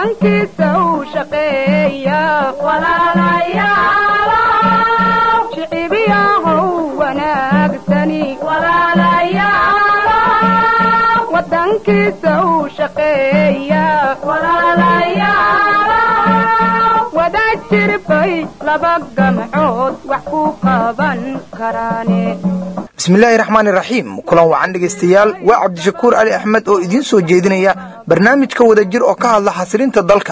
wadankiisa u shaqeeya shicibiyahow wanaagsani wadankiisa u shaqeeya wadajir bay laba gamcood wax ku qaban karaane bismillaahi raxmaani raxiim kulan wacan dhegaystayaal waa cabdishakuur cali axmed oo idiin soo jeedinaya barnaamijka wadajir oo ka hadla xasilinta dalka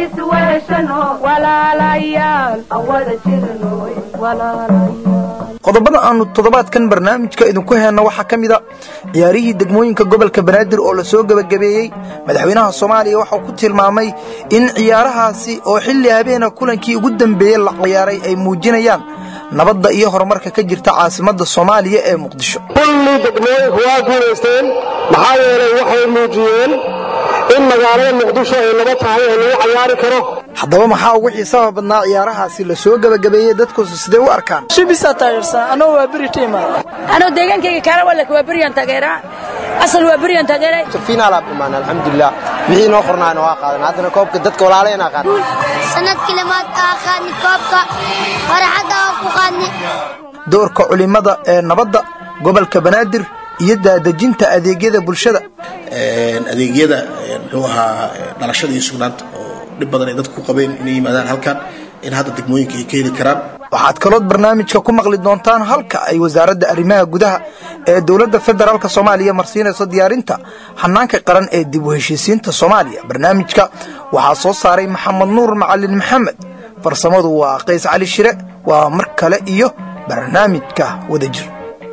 qodobada aanu toddobaadkan barnaamijka idinku heenno waxaa ka mida ciyaarihii degmooyinka gobolka banaadir oo la soo gebagabeeyey madaxweynaha soomaaliya waxau ku tilmaamay in ciyaarahaasi oo xilli habeena kulankii ugu dambeeyey la ciyaaray ay muujinayaan nabadda iyo horumarka ka jirta caasimadda soomaaliya ee muqdisho kulli degmooyinku waa guulaysteen maxaa yeelay waxay muujiyeen in magaalada muqdisho ay nabad tahay oo lagu cayaari karo haddaba maxaa ugu xiisaha badnaa ciyaarahaasi la soo gebagabeeyey dadkusu sidee u arkaan shibisa taageersan anoo waa beri tiima anoo deegaankayga kaala walak waa beryan taageeraa asal waa beryan taageeray finaal aad imaan alxamdulilah wixii noo qornaayna waa qaadan haddana koobka dadka walaalayna qaadan sanadkii lamaad aa qaadni koobka farxadda aan ku qaadni doorka culimada ee nabadda gobolka banaadir iyo daadejinta adeegyada bulshada adeegyada muxuu ahaa dhalashada iyo sugnaanta oo dhib badan ay dadku ku qabeen inay yimaadaan halkan in hadda degmooyinka ay ka heli karaan waxaad kalood barnaamijka ku maqli doontaan halka ay wasaaradda arrimaha gudaha ee dowladda federaalk soomaaliya marsiinayso diyaarinta hanaanka qaran ee dib u heshiisiinta soomaaliya barnaamijka waxaa soo saaray maxamed nuur macalin maxamed farsamadu waa qays cali shire waa mar kale iyo barnaamijka wadajir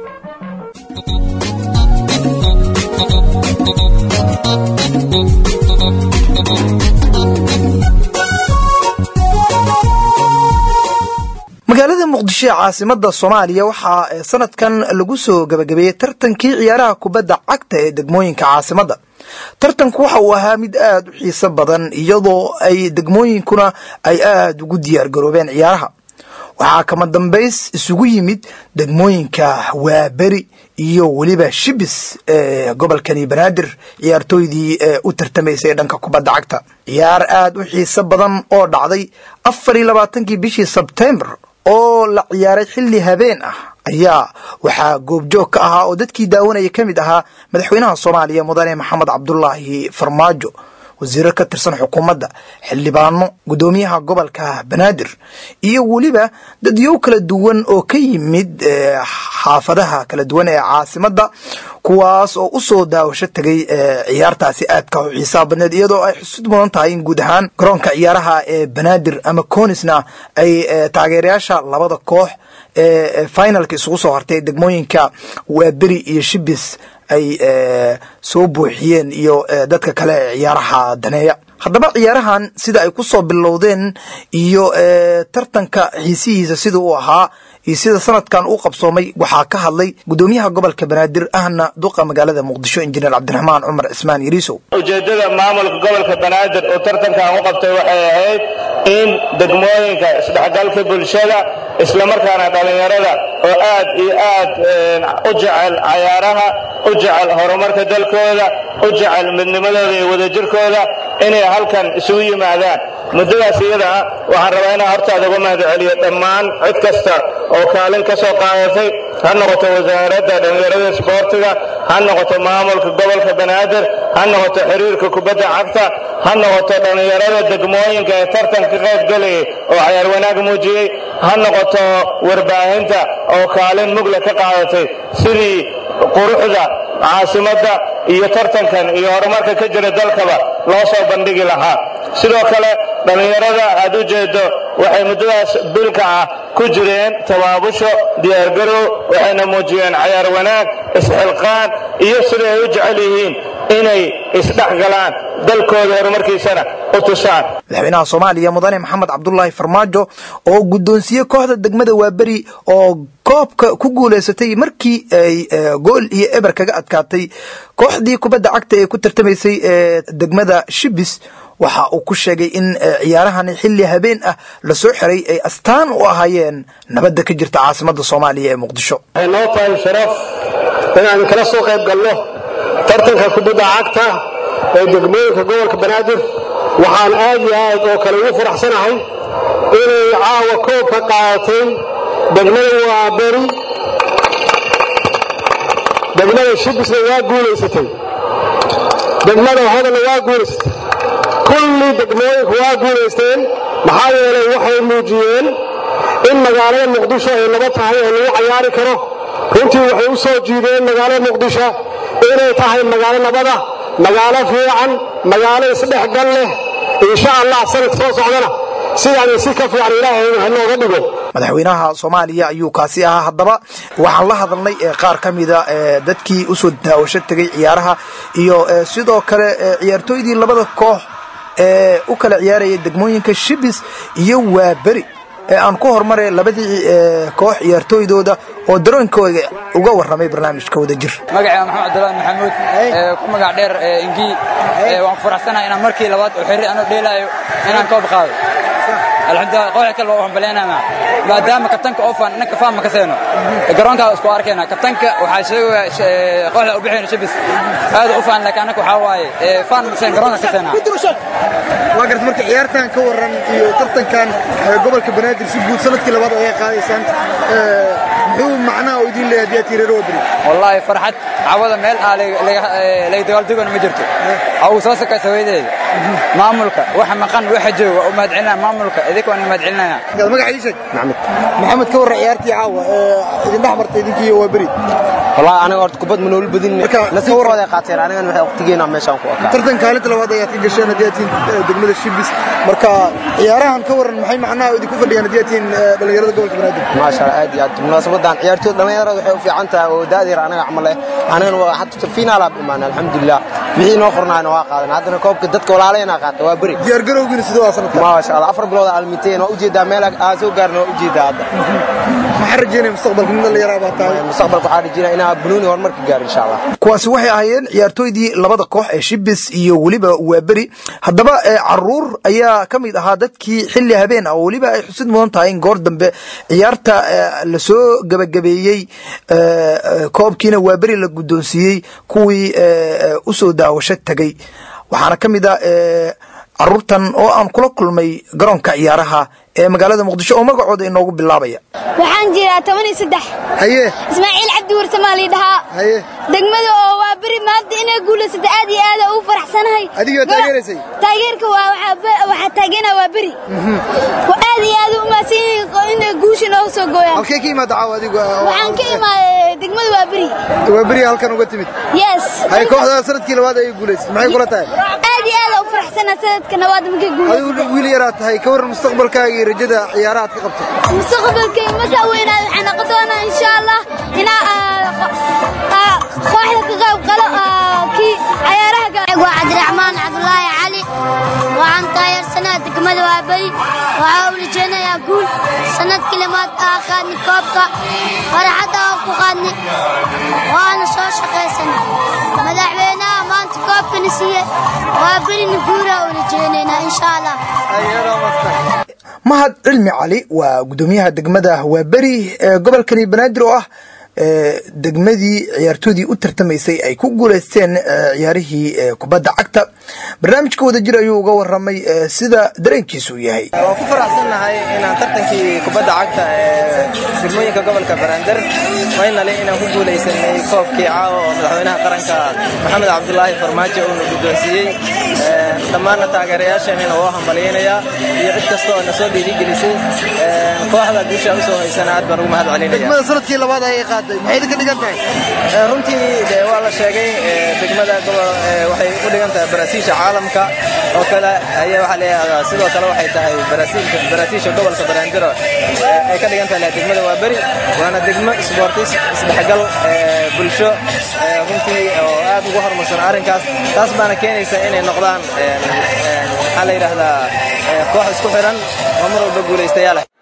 magaalada muqdisho ee caasimada soomaaliya waxaa sanadkan lagu soo gabagabeeyey tartankii ciyaaraha kubadda cagta ee degmooyinka caasimadda tartanku waxa uu ahaa mid aad u xiiso badan iyadoo ay degmooyinkuna ay aad ugu diyaar garoobeen ciyaaraha waxaa kama dambays isugu yimid degmooyinka waaberi iyo weliba shibis ee gobolkani banaadir ciyaartooydii u tartamaysay dhanka kubadda cagta ciyaar aad u xiiso badan oo dhacday afar iyo labaatankii bishii sebtembar oo la ciyaaray xilli habeen ah ayaa waxaa goobjoog ka ahaa oo dadkii daawanaya ka mid ahaa madaxweynaha soomaaliya mudane maxamed cabdulaahi farmaajo wasiiro ka tirsan xukuumadda xildhibaano guddoomiyaha gobolka banaadir iyo weliba dadyow kala duwan oo ka yimid xaafadaha kala duwan ee caasimadda kuwaas oo u soo daawasho tegay ciyaartaasi aadka u xiisaha badneed iyadoo ay xusud mudan tahay in guud ahaan garoonka ciyaaraha ee banaadir ama conisna ay taageerayaasha labada koox ee finalka isugu soo hartay degmooyinka waaberi iyo shibis ay soo buuxiyeen iyo dadka kale ee ciyaaraha daneeya haddaba ciyaarahan sida ay ku soo bilowdeen iyo tartanka xiisihiisa sida uu ahaa iyo sida sanadkan u qabsoomay waxaa ka hadlay guddoomiyaha gobolka banaadir ahna duqa magaalada muqdisho injineer cabdiraxmaan cumar cismaan yariisow ujeeddada maamulka gobolka banaadir oo tartankan u qabtay waxay ahayd in degmooyinka isdhexgalka bulshada islamarkaana dhallinyarada oo aad iyo aad u jecel cayaaraha u jecel horumarka dalkooda u jecel midnimadooda iyo wadajirkooda inay halkan isugu yimaadaan muddadaas iyada ah waxaan rabaa inaan hortaada uga mahad celiyo dhammaan cid kasta oo kaalin ka soo qaadatay ha noqoto wasaaradda dhallinyarada isboortiga ha noqoto maamulka gobolka banaadir ha noqoto xiriirka kubadda cagta ha noqoto dhallinyarada degmooyinka ee tartanka ka qayb galayay oo cayaar wanaag muujiyey ha noqoto warbaahinta oo kaalin mugla ka qaadatay sidii quruxda caasimadda iyo tartankan iyo horumarka ka jira dalkaba loo soo bandhigi lahaa sidoo kale dhallinyarada aad u jeedo waxay muddadaas bilka ah ku jireen tabaabusho diyaargarow waxayna muujiyeen cayaar wanaag isxilqaan iyo siday ay u jecel yihiin inay isdhex galaan dalkooda horumarkiisana u tusaan madaxweynaha soomaaliya mudane maxamed cabdulaahi farmaajo oo guddoonsiye kooxda degmada waaberi oo koobka ku guulaysatay markii ay gool iyo eber kaga adkaatay kooxdii kubadda cagta ee ku tartamaysay ee degmada shibis waxa uu ku sheegay in ciyaarahani xilli habeen ah la soo xiray ay astaan u ahaayeen nabadda ka jirta caasimadda soomaaliya ee muqdisho waxay noo tahay sharaf inaan kala soo qayb galno tartanka kubadda cagta ee degmooyinka gobolka banaadir waxaan aad iyo aad oo kale ugu faraxsanahay inay caawa koobka qaadatay degmada waaberi degmada shibisna waa guulaysatay degmada hodana waa guulaysatay kulli degmooyinku waa guulaysteen maxaa yeelay waxay muujiyeen in magaalada muqdisho ay laba tahay oo lagu cayaari karo runtii waxay u soo jiideen magaalada muqdisho inay tahay magaalo nabada magaalo fiican magaalo isdhexgal leh insha allah sanad soo socdana sidaan si ka fiican ilaahay hanooga dhigo madaxweynaha soomaaliya ayuu kaasi ahaa haddaba waxaan la hadalnay qaar ka mida dadkii usoo daawasho tegay ciyaaraha iyo sidoo kale ciyaartooydii labada koox ee u kala ciyaaraya degmooyinka shibis iyo waaberi ee aan ku hormaray labadii koox ciyaartooydooda oo daroonkooda uga warramay barnaamijka wada jir magacayga maxamed cabdullaahi maxamuud ku magac dheer ingii waan ku faraxsanahay inaan markii labaad oo xirri anoo dheelaayo inaan koob qaado alxamdulilah kooxda kale waa hambalyaynana maadaama kabtanka oo faan ninka faan ma ka seeno garoonkaa isku arkayna kabtanka waxaa sheegaya kooxda u bixayna shibis aad u faan laakiin anaka waxaa waaye faan ma seen garoonka ka seena waa garta marka ciyaartan ka waran iyo tartankan gobolka banaadir si guud sanadkii labaad ayaa qaadaysaan muxuu macnaha oo idin leeyahay haddii aad tireero wadani wallaahi farxad cawada meel aa laga dagaaldegona ma jirto awu soo sakaysa hooyadeeda maamulka waxa maqan waxa jooga u mahadcelinaya maamulka idinka waan mahadcelinaya magaca ii sheeg maxamed maxamed ka warran ciyaartii caawa idin dhex martay idinkii waa beri والله أنا قلت كبد من أول بدين نسيب وضع قاتل أنا أنا وقتينا ماشان كوكا tartan kaalinta labaad ayaad ka gasheen haddii aad tihiin degmada shibis marka ciyaarahan ka waran maxay macnaha idinku fadhiyaan haddii aad tihiin dhalinyarada gobolka banaadir ما شاء الله عادي عاد مناسبة دان عيارتو لما يرى وحي في عنتا ودادير أنا عمله أنا حتى فينا لا بإيمان الحمد لله بحي نخرنا أنا واقع هذا كوب كدتك ولا علينا قات وبري diyaar garowgiina sidoo waa sanadka ما شاء الله أفر بلود على 200 وأجيد مالك أزو قارنا أجيد هذا maxaa rajeynaya mustaqbalka nin dhalinyara baa tahay مستقبل قاعد يجينا إنا بنوني ورمرك قار إن شاء الله kuwaasi waxay ahaayeen ciyaartooydii labada koox ee shibis iyo weliba waaberi haddaba caruur ayaa ka mid ahaa dadkii xilli habeen ah oo weliba ay xusid mudan tahay in goor dambe ciyaarta lasoo gebagabeeyey koobkiina waaberi la guddoonsiiyey kuwii usoo daawasho tegay waxaana ka mid ah caruurtan oo aan kula kulmay garoonka ciyaaraha ee magaalada muqdisho oo magacooda inoogu bilaabaya waxaan jiraa toban iyo saddex haye ismaaciil cabdi warsamaa lii dhahaa haye degmada oo waa beri maanta inay guulaysata aad iyo aad ugu faraxsanahay adigoo taageeraysay taageerka waa waxaa waxaa taageena waa beri waa aad iyo aad u umaasan yihiin inay guusha nooga soo gooyaan halkee ka imaada caawa adigu waxaan ka imaaday degmada waa beri waa beri halkan uga timid yes haye kooxda sanadkii labaad ayay guulaysay maxay kula tahay aad iyo aad u faraxsanaa sanadka nabaad markay guulaysata adigu wiil yaraad tahay ka waran mustaqbalkaaga iyo rajada ciyaaraha aad ka qabto mustaqbalkay markaa weynaada waxaan noqon doonaa insha allah inaa kooxda ka qayb qalo kii cayaaraha waa cabdiraxmaan cabdulaahi cali waxaan taageersanaa degmada waaberi waxaa u rajeynayaa guul sanadkii lamaad aa qaadni koobka farxadda aan ku qaadni waana soo shaqaysanay madaxweynaha maanta koobkana siiye waaberina guuraa u rajeynaynaa insha allah mahad cilmi cali waa guddoomiyaha degmada waaberi ee gobolkani banaadir oo ah degmadii ciyaartoodii u tartamaysay ay ku guulaysteen ciyaarihii kubadda cagta barnaamijka wadajir ayuu uga waramay sida dareenkiisu yahay waan ku faraxsannahay inaan tartankii kubadda cagta ee degmooyinka gobolka banaadir faynali inaan ku guulaysanay koobkii caawa oo madaxweynaha qaranka maxamed cabdulaahi farmaajo uuna guddoonsiiyey dhammaanna taageerayaasheenina waa hambalyaynayaa iyo cid kasta oo na soo dhiirigelisay kooxda guusha usoo haysana aad baan ugu mahad celinaya degmada sanadkii labaad ayay qaaday maxay idinka dhigan tahay runtii de waa la sheegay degmada waxay u dhigan tahay barasiisha caalamka oo kale ayaa waxaa leeyahay sidoo kale waxay tahay barasiilka barasiisha gobolka banaandiro ay ka dhigan tahay degmada waa beri waana degmo isboortis isdhexgal bulsho runtii oo aad ugu horumarsan arrinkaas taas baana keenaysa inay noqdaan maxaa la yidhaahdaa koox isku xiran oo mar walba guulaystayaal ah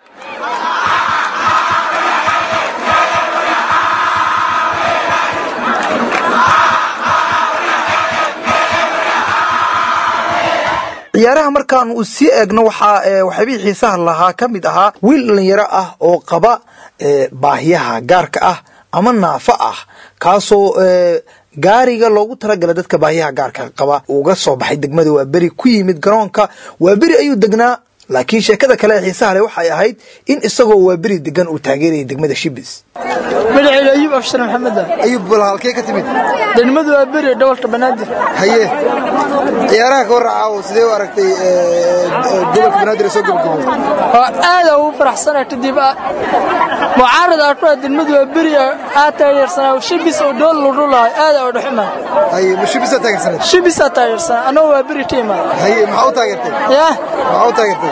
ciyaaraha markaan uu sii eegno waxaa waxyaabihii xiisaha lahaa ka mid ahaa wiil dhalinyaro ah oo qaba baahiyaha gaarka ah ama naafo ah kaasoo gaariga loogu talagalay dadka baahiyaha gaarka qaba uga soo baxay degmada waaberi ku yimid garoonka waaberi ayuu degnaa laakiin sheekada kale ee xiisaha leh waxay ahayd in isagoo waaberi degan uu taageerayay degmada shibis magacayga ayuub afshar maxamed ayuub bal halkee ka timid degmadu waa beri gobolka banaadir haye ciyaaraha ka warracaa sidee u aragtay gobolka banaadir ee soo gabagabay oo aada ugu faraxsana kadib mucaarad aan ku ah degmadu waa beri aad taageersanaa shibis oo dhool ludhulahay aada oo dhuxuma haye ma shibisaa taageersanay shibisaa taageersanaa annagu waa beri tiima haye maxaa u taageertay yah maxaa u taageertay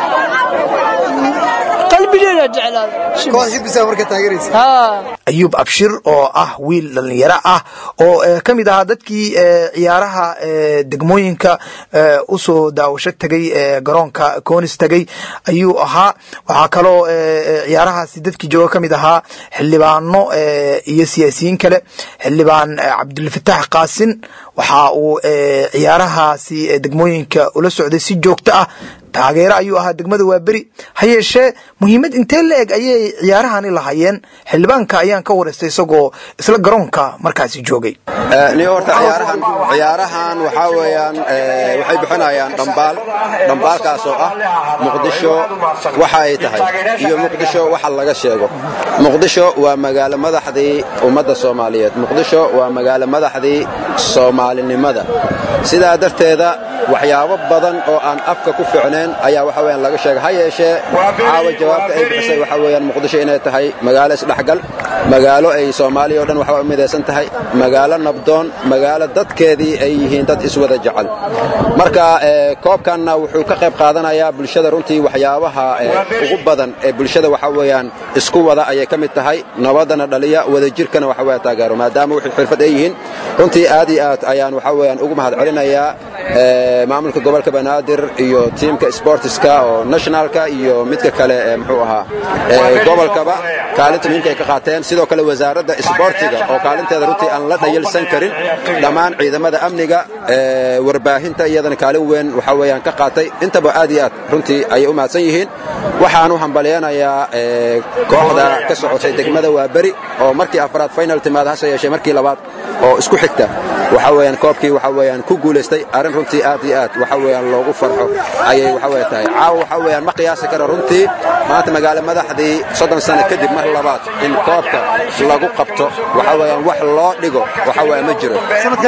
qalbigeeda jeclaaday koox shibisa marka taageeraysa haa ayuub abshir oo ah wiil dhallinyaro ah oo eh, ka mid ahaa dadkii eh, ciyaaraha eh, degmooyinka eh, usoo daawasho tegay ee garoonka koonis tegay ayuu ahaa waxaa kaloo eh, eh, ciyaarahaasi dadkii jooga ka mid ahaa xildhibaano eh, iyo siyaasiyiin kale xildhibaan eh, cabdulfataax qaasin waxa uu eh, ciyaarahaasi eh, degmooyinka ula socday si joogto ah taageero ayuu ahaa degmada waaberi ha yeeshee muhiimad intee la eg ayay ciyaarahani lahaayeen xildhibaanka ayaan ka wareystay isagoo isla garoonka markaasi joogay ni horta ciyaarahan ciyaarahan waxaa weeyaan eh, waxay bixinayaan dhambaal dhambaalkaas oo ah muqdisho waxa ay tahay iyo muqdisho waxa laga sheego muqdisho waa magaalo madaxdii ummadda soomaaliyeed muqdisho waa magaalo madaxdii soomaalinimada sidaa darteeda waxyaabo badan oo aan afka ku ficnayn ayaa waxa weeyaan laga sheegay ha yeeshee caawa jawaabta ay bixisay waxa weeyaan muqdisho inay tahay magaalo isdhexgal magaalo ay soomaaliya oo dhan waxba u midaysan tahay magaalo nabdoon magaalo dadkeedii ay yihiin dad iswada jecel marka eh, koobkanna wuxuu ka qayb qaadanayaa bulshada runtii waxyaabaha eh, ugu badan ee bulshada waxa weeyaan isku wada ayay ka mid tahay nabadana dhaliya wadajirkana waxa weeyaan taageero maadaama wixii xirfad ay yihiin runtii aad iyo aad ayaan waxa weeyaan ugu mahad celinayaa eh, maamulka gobolka banaadir iyo tiimka sportiska oo nationalka iyo midka kale ee muxuu ahaa eh, gobolkaba kaalinta muhiimka ay ka qaateen sidoo kale wasaaradda isboortiga oo kaalinteeda runtii aan la dhayalsan karin dhammaan ciidamada amniga eh, warbaahinta iyadana kaalin weyn waxa weeyaan ka qaatay intaba aad iyo aad runtii ayay u mahadsan yihiin waxaan u hambalyaynayaa eh, kooxda ka socotay degmada waaberi oo markii afraad final timaad hase yeeshee markii labaad oo isku xigta waxa weeyaan koobkii waxa weeyaan ku guulaystay arrin runtii aad iyo aad waxa weeyaan loogu farxo ayay waxa weeye tahay caawa waxa weeyaan ma qiyaasi karo runtii maanta magaalo madaxdii soddon sano kadib mar labaad in koobka lagu qabto waxa weeyaan wax loo dhigo waxa weeye ma jiro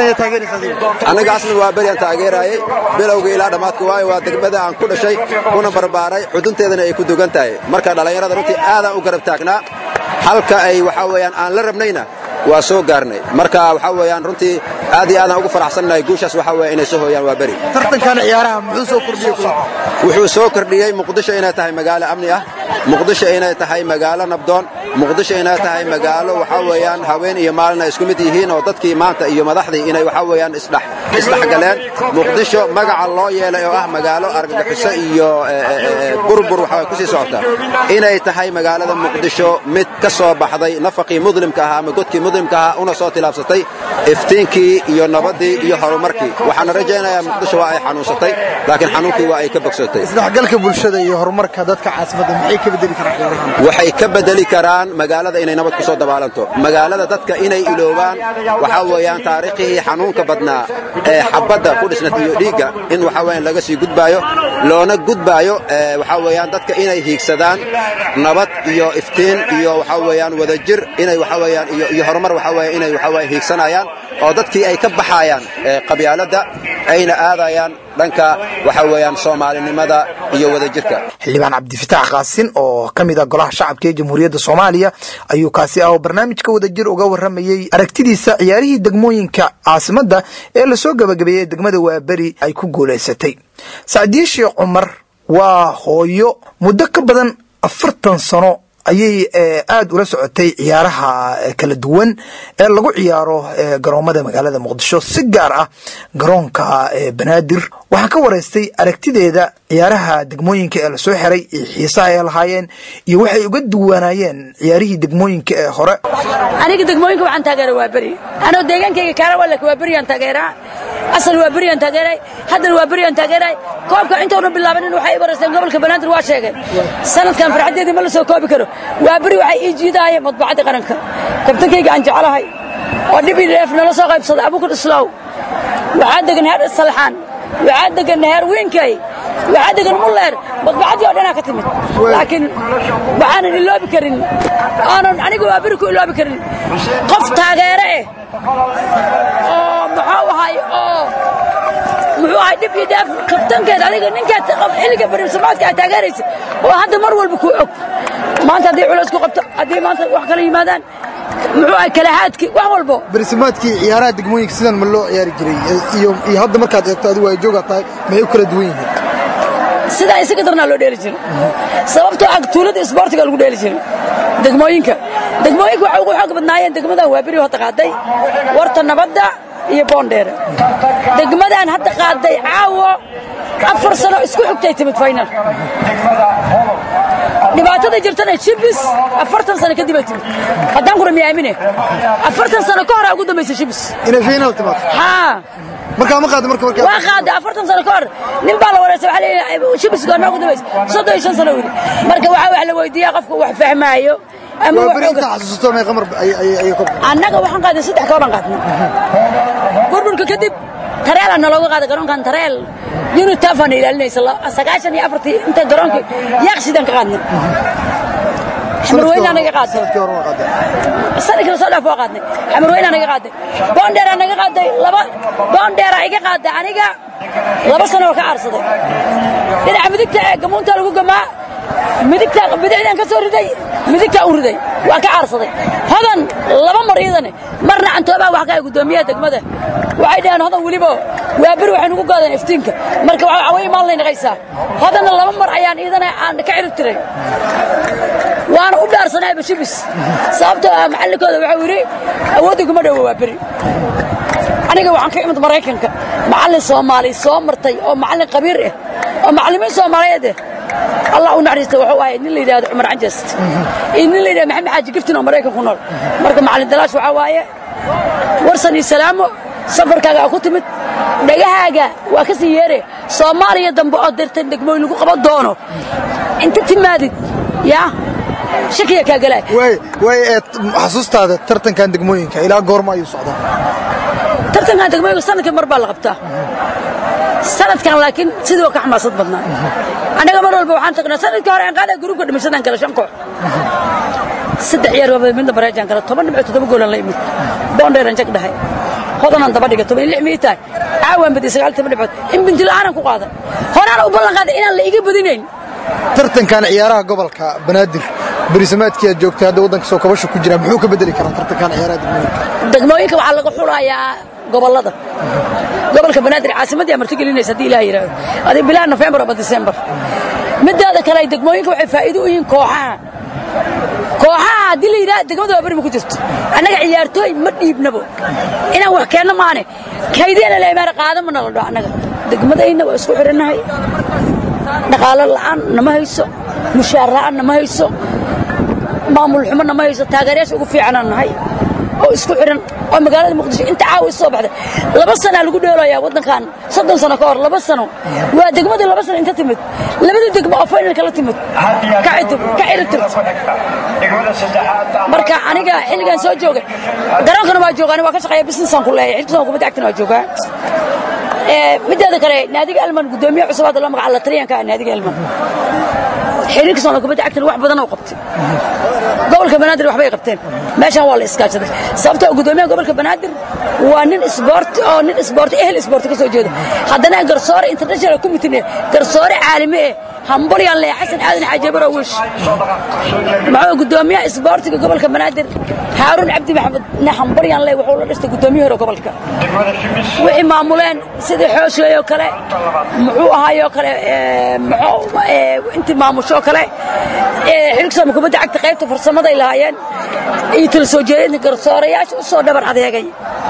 aniga aslan waa beri aan taageerayay bilowga ilaa dhammaadka waayo waa degmada aan ku dhashay kuna barbaaray xudunteedana ay ku dugan tahay marka dhallinyarada runtii aadaan u garab taagnaa halka ay waxa weeyaan aan la rabnayna waa soo gaarnay marka waxa weeyaan runtii aad iyo aadaan ugu faraxsannahay guushaas waxa weeye inay soo hooyaan waa beri tartankan ciyaaraha muxuu soo kordhiyey wuxuu soo kordhiyey muqdisho inay tahay magaalo amni ah muqdisho inay tahay magaalo nabdoon muqdisho inay tahay magaalo waxa weeyaan haween iyo maalin ay isku mid yihiin oo dadkii maanta iyo madaxdii inay waxa weeyaan isdhex isdhexgaleen muqdisho magaca loo yeelay oo ah magaalo argagixiso iyo burbur waxa kusii socota inay tahay magaalada muqdisho mid ka soo baxday nafaqii muslimka ahaa ama godkii muslimka ahaa una soo tilaabsatay iftiinkii iyo nabadii iyo horumarkii waxaana rajaynayaa muqdisho waa ay xanuunsatay laakiin xanuunkii waa ay ka bogsatay isdhexgalka bulshada iyo horumarka dadka caasimadda maxay ka bedeli karaan ciyaarahan waxay ka bedeli karaan magaalada inay nabad ku soo dabaalanto magaalada dadka inay iloobaan waxaa weeyaan taariikhihii xanuunka badnaa ee xabadda ku dhisnat iyo dhiigga in waxa weeyaan laga sii gudbaayo loona gudbaayo ee waxaa weeyaan dadka inay hiigsadaan nabad iyo iftiin iyo waxaa weeyaan wadajir inay waxaa weeyaan iyo iyo horumar waxaa weeye inay waxaa weeye hiigsanayaan oo dadkii ay ka baxayaan ee qabyaaladda ayna aadayaan dhanka waxa weeyaan soomaalinimada iyo wadajirka xildhibaan cabdifitaax qaasin oo ka mid ah golaha shacabka ee jamhuuriyadda soomaaliya ayuu kaasi ah oo barnaamijka wadajir uga warramayey aragtidiisa ciyaarihii degmooyinka caasimadda ee lasoo gabagabeeyey degmada waaberi ay ku guulaysatay sacdiye sheekh cumar waa hooyo muddo ka badan afartan sano ayay aada ula socotay ciyaaraha kala duwan ee lagu ciyaaro garoomada magaalada muqdisho si gaar ah garoonka banaadir waxaan ka waraystay aragtideeda ciyaaraha degmooyinka ee lasoo xiray iyo xiisaha ay lahaayeen iyo waxay uga duwanaayeen ciyaarihii degmooyinka ee hore aniga degmooyinka waxaan taageera waa beri anoo deegaankayga kaara walak waa beriyaan taageeraa asal waa beriyaan taageeray haddana waa beriyaan taageeray koobka intoona bilaabanin waxay i baraysteen gobolka banaadir waa sheegeen sanadkan farxaddeedii ma la soo koobi karo waa beri waxay ii jiidaayeen madbacadda qaranka kabtankayga aan jeclahay oo dhib iyo dheef nala soo qaybsaday abukar islaaw waxaa degan heer salxaan waxaa degan heer wiinkay waxaa degan mulleer madbacadii oo dhanaa ka timid laakiin waxaanan iloobi karin aanan aniga waa beri ku iloobi karin qof taageere eh oo muxuu ahay oo muxuu ahay dhib iyo dheef kabtankeed adiga ninkeed xilliga bariimsamaadka aad taageeraysa oo hadda mar walba kuu og maanta haddii culays ku qabto haddii maanta wax kala yimaadaan muxuu ahay kalahaadkii wax walbo barisimaadkii ciyaaraha degmooyinka sidan ma loo ciyaari jiray iyo iyo hadda markaad eegto adigu ay joogaa tahay maxay u kala duwan yihiin sidaa isaga darnaa loo dheeli jiray sababtoo ah tuulada isboortiga lagu dheeli jiray degmooyinka degmooyinka waxay ugu xoog badnaayeen degmadan waa beri hadda qaaday warta nabadda iyo boondheere degmadan hadda qaaday caawo afar sano isku xigtay timid final dhibaatada jirtana shibis afartan sano kadib ay timid haddaan kura miyaamine afartan sano ka horaa ugu dambaysa shibis inay final timaado haa markaa ma qaada marka markaa waa qaaday afartan sano ka hor nin baa la wareysay waxaa leeyahay shibis goormaa ugu dambaysa soddon iyo shan sano weli marka waxaa wax la weydiiyaa qofka wax fahmaayo ama waa wax beri oga intaa xasuusto may qamar ay ay ay ka annaga waxaan qaaday saddex kooban qaadnay burburka kadib tareela nalooga qaaday garoonkan tareel unitaafana ilaalinaysa la- sagaashan iyo afartii inta garoonka yaaqsidaan ka qaadnay xamarweynaa naga qaaday sanadkii hore waa qaaday sanadkii lasoo dhaaf waa qaadnay xamarweynaa naga qaaday boondheeraa naga qaaday laba boondheeraa iga qaaday aniga laba sano oo ka aarsaday dhinaca midigta ee gamuunta lagu gamaa midigta bidixdaan ka soo riday midigtaa u riday waa ka aarsaday hodan laba mar iidane marna cantoobaa wax ka ah guddoomiyaha degmada waxay dhaheen hodan weliba waa beri waxay nugu gaadeen iftiinka marka waxa awey maal lay naqaysaa hodanna laba mar ayaan iidana aan ka cirib tiray waana u dhaarsanay bashibis sababtoo ah macallinkooda waxau yidhi awoodda kuma dhowo waa beri aniga waxaan ka imid maraykanka macallin soomaali soo martay oo macallin qabiir ah oo macallimiin soomaaliyeed ah allah u naxariista wuxuu ahay nin la yidhahdo cumar canjast iyo nin la yidhahdo maxamed xaaji giftin oo maraykan ku nool marka macallin dalaash waxaa waaye warsan iyo salaamo safarkaaga aa ku timid dhagahaaga waa ka sii yeere soomaaliya dambe oo dirtan degmooyin lagu qaban doono inta timaadid yaa shakiya kaa galaa waay waay ee xasuustaada tartankan degmooyinka ilaa goorma ayuu socdaa tartankan degmooyinka sanadkii mar baa la qabtaa sanadkan laakiin sidii waa ka xamaasad badnaa annaga mar walba waxaan tagnaa sanadkii hore aan qaadaa gruubka dhimashadan kale shan koox saddex ciyaar waa midna bareejaan kale toban dhibco toddoba goolan la imid boondheeran jag dhahay hodanaan daba dhigay toban iyo lix mii tahay caawaan badiyay sagaal toban dhibcood in binti la'aanan ku qaadan horaan u ballan qaaday inaan la iga badinayn tartankan ciyaaraha gobolka banaadir berisamaadkii aad joogtay hadda waddanka soo kabasha ku jira muxuu ka bedeli karaa tartankan ciyaaraha degmooyinka degmooyinka waxaa laga xulayaa gobollada gobolka banaadir caasimadii amarti gelinaysa haddii ilaah yidhaahdo adii bilaha nofembar ama disembar midaada kale degmooyinka waxay faa'iido u yihiin kooxaha kooxaha haddii la yidhaha degmada waa beri ma ku jirto annaga ciyaartooy ma dhiibnabo inaan wax keenno maane kaydeena la imaana qaada ma nala dho annaga degmadayna waa isku xidhannahay dhaqaalo la'aan nama hayso mushaar la'aan nama hayso maamul xumo nama hayso taageerayaasha ugu fiicanaan nahay oo isku xidhan oo magaalada muqdisho inta caawa is soo baxday laba sanaa lagu dheelayaa waddankan soddon sano ka hor laba sano waa degmadii laba sano inta timid labadii degmo oo finalka la timid ka cidib ka ciribtirt marka aniga xilligan soo joogay garoonkana waa joogaan waa ka shaqeeya businessaan ku leeyahay xilkasoo kubadda cagtana waa joogaa mideeda kale naadiga elman gudoomiye cusub hadda loo magaca la taliyanka ah naadiga elman xiriirka soomaaliya kubadda cagtana wax badan oo qabtay gobolka banaadir waxbay qabteen meeshan waa la iskaashaday sababtoo gudoomiyaha gobolka banaadir waa nin isboorti oo nin isboorti ehel isboorti ka soo jeeda haddana garsoore international committee garsoore caalami eh hambalyan leh xasan aadan xaajabaro wish maxuu gudoomiyaha isboortiga gobolka banaadir haaruun cabdi maxamed ne hambalyan leh wuxuu la dhistay gudoomiye hore gobolka wixii maamuleen sidii xooshley oo kale muxuu ahaayoo kale muxuu intii maamushoo kale xilka sooma kubadda cagta qaybta farsamaday lahaayeen iyo tala soo jeedinta garsoorayaasha u soo dhabar adeegay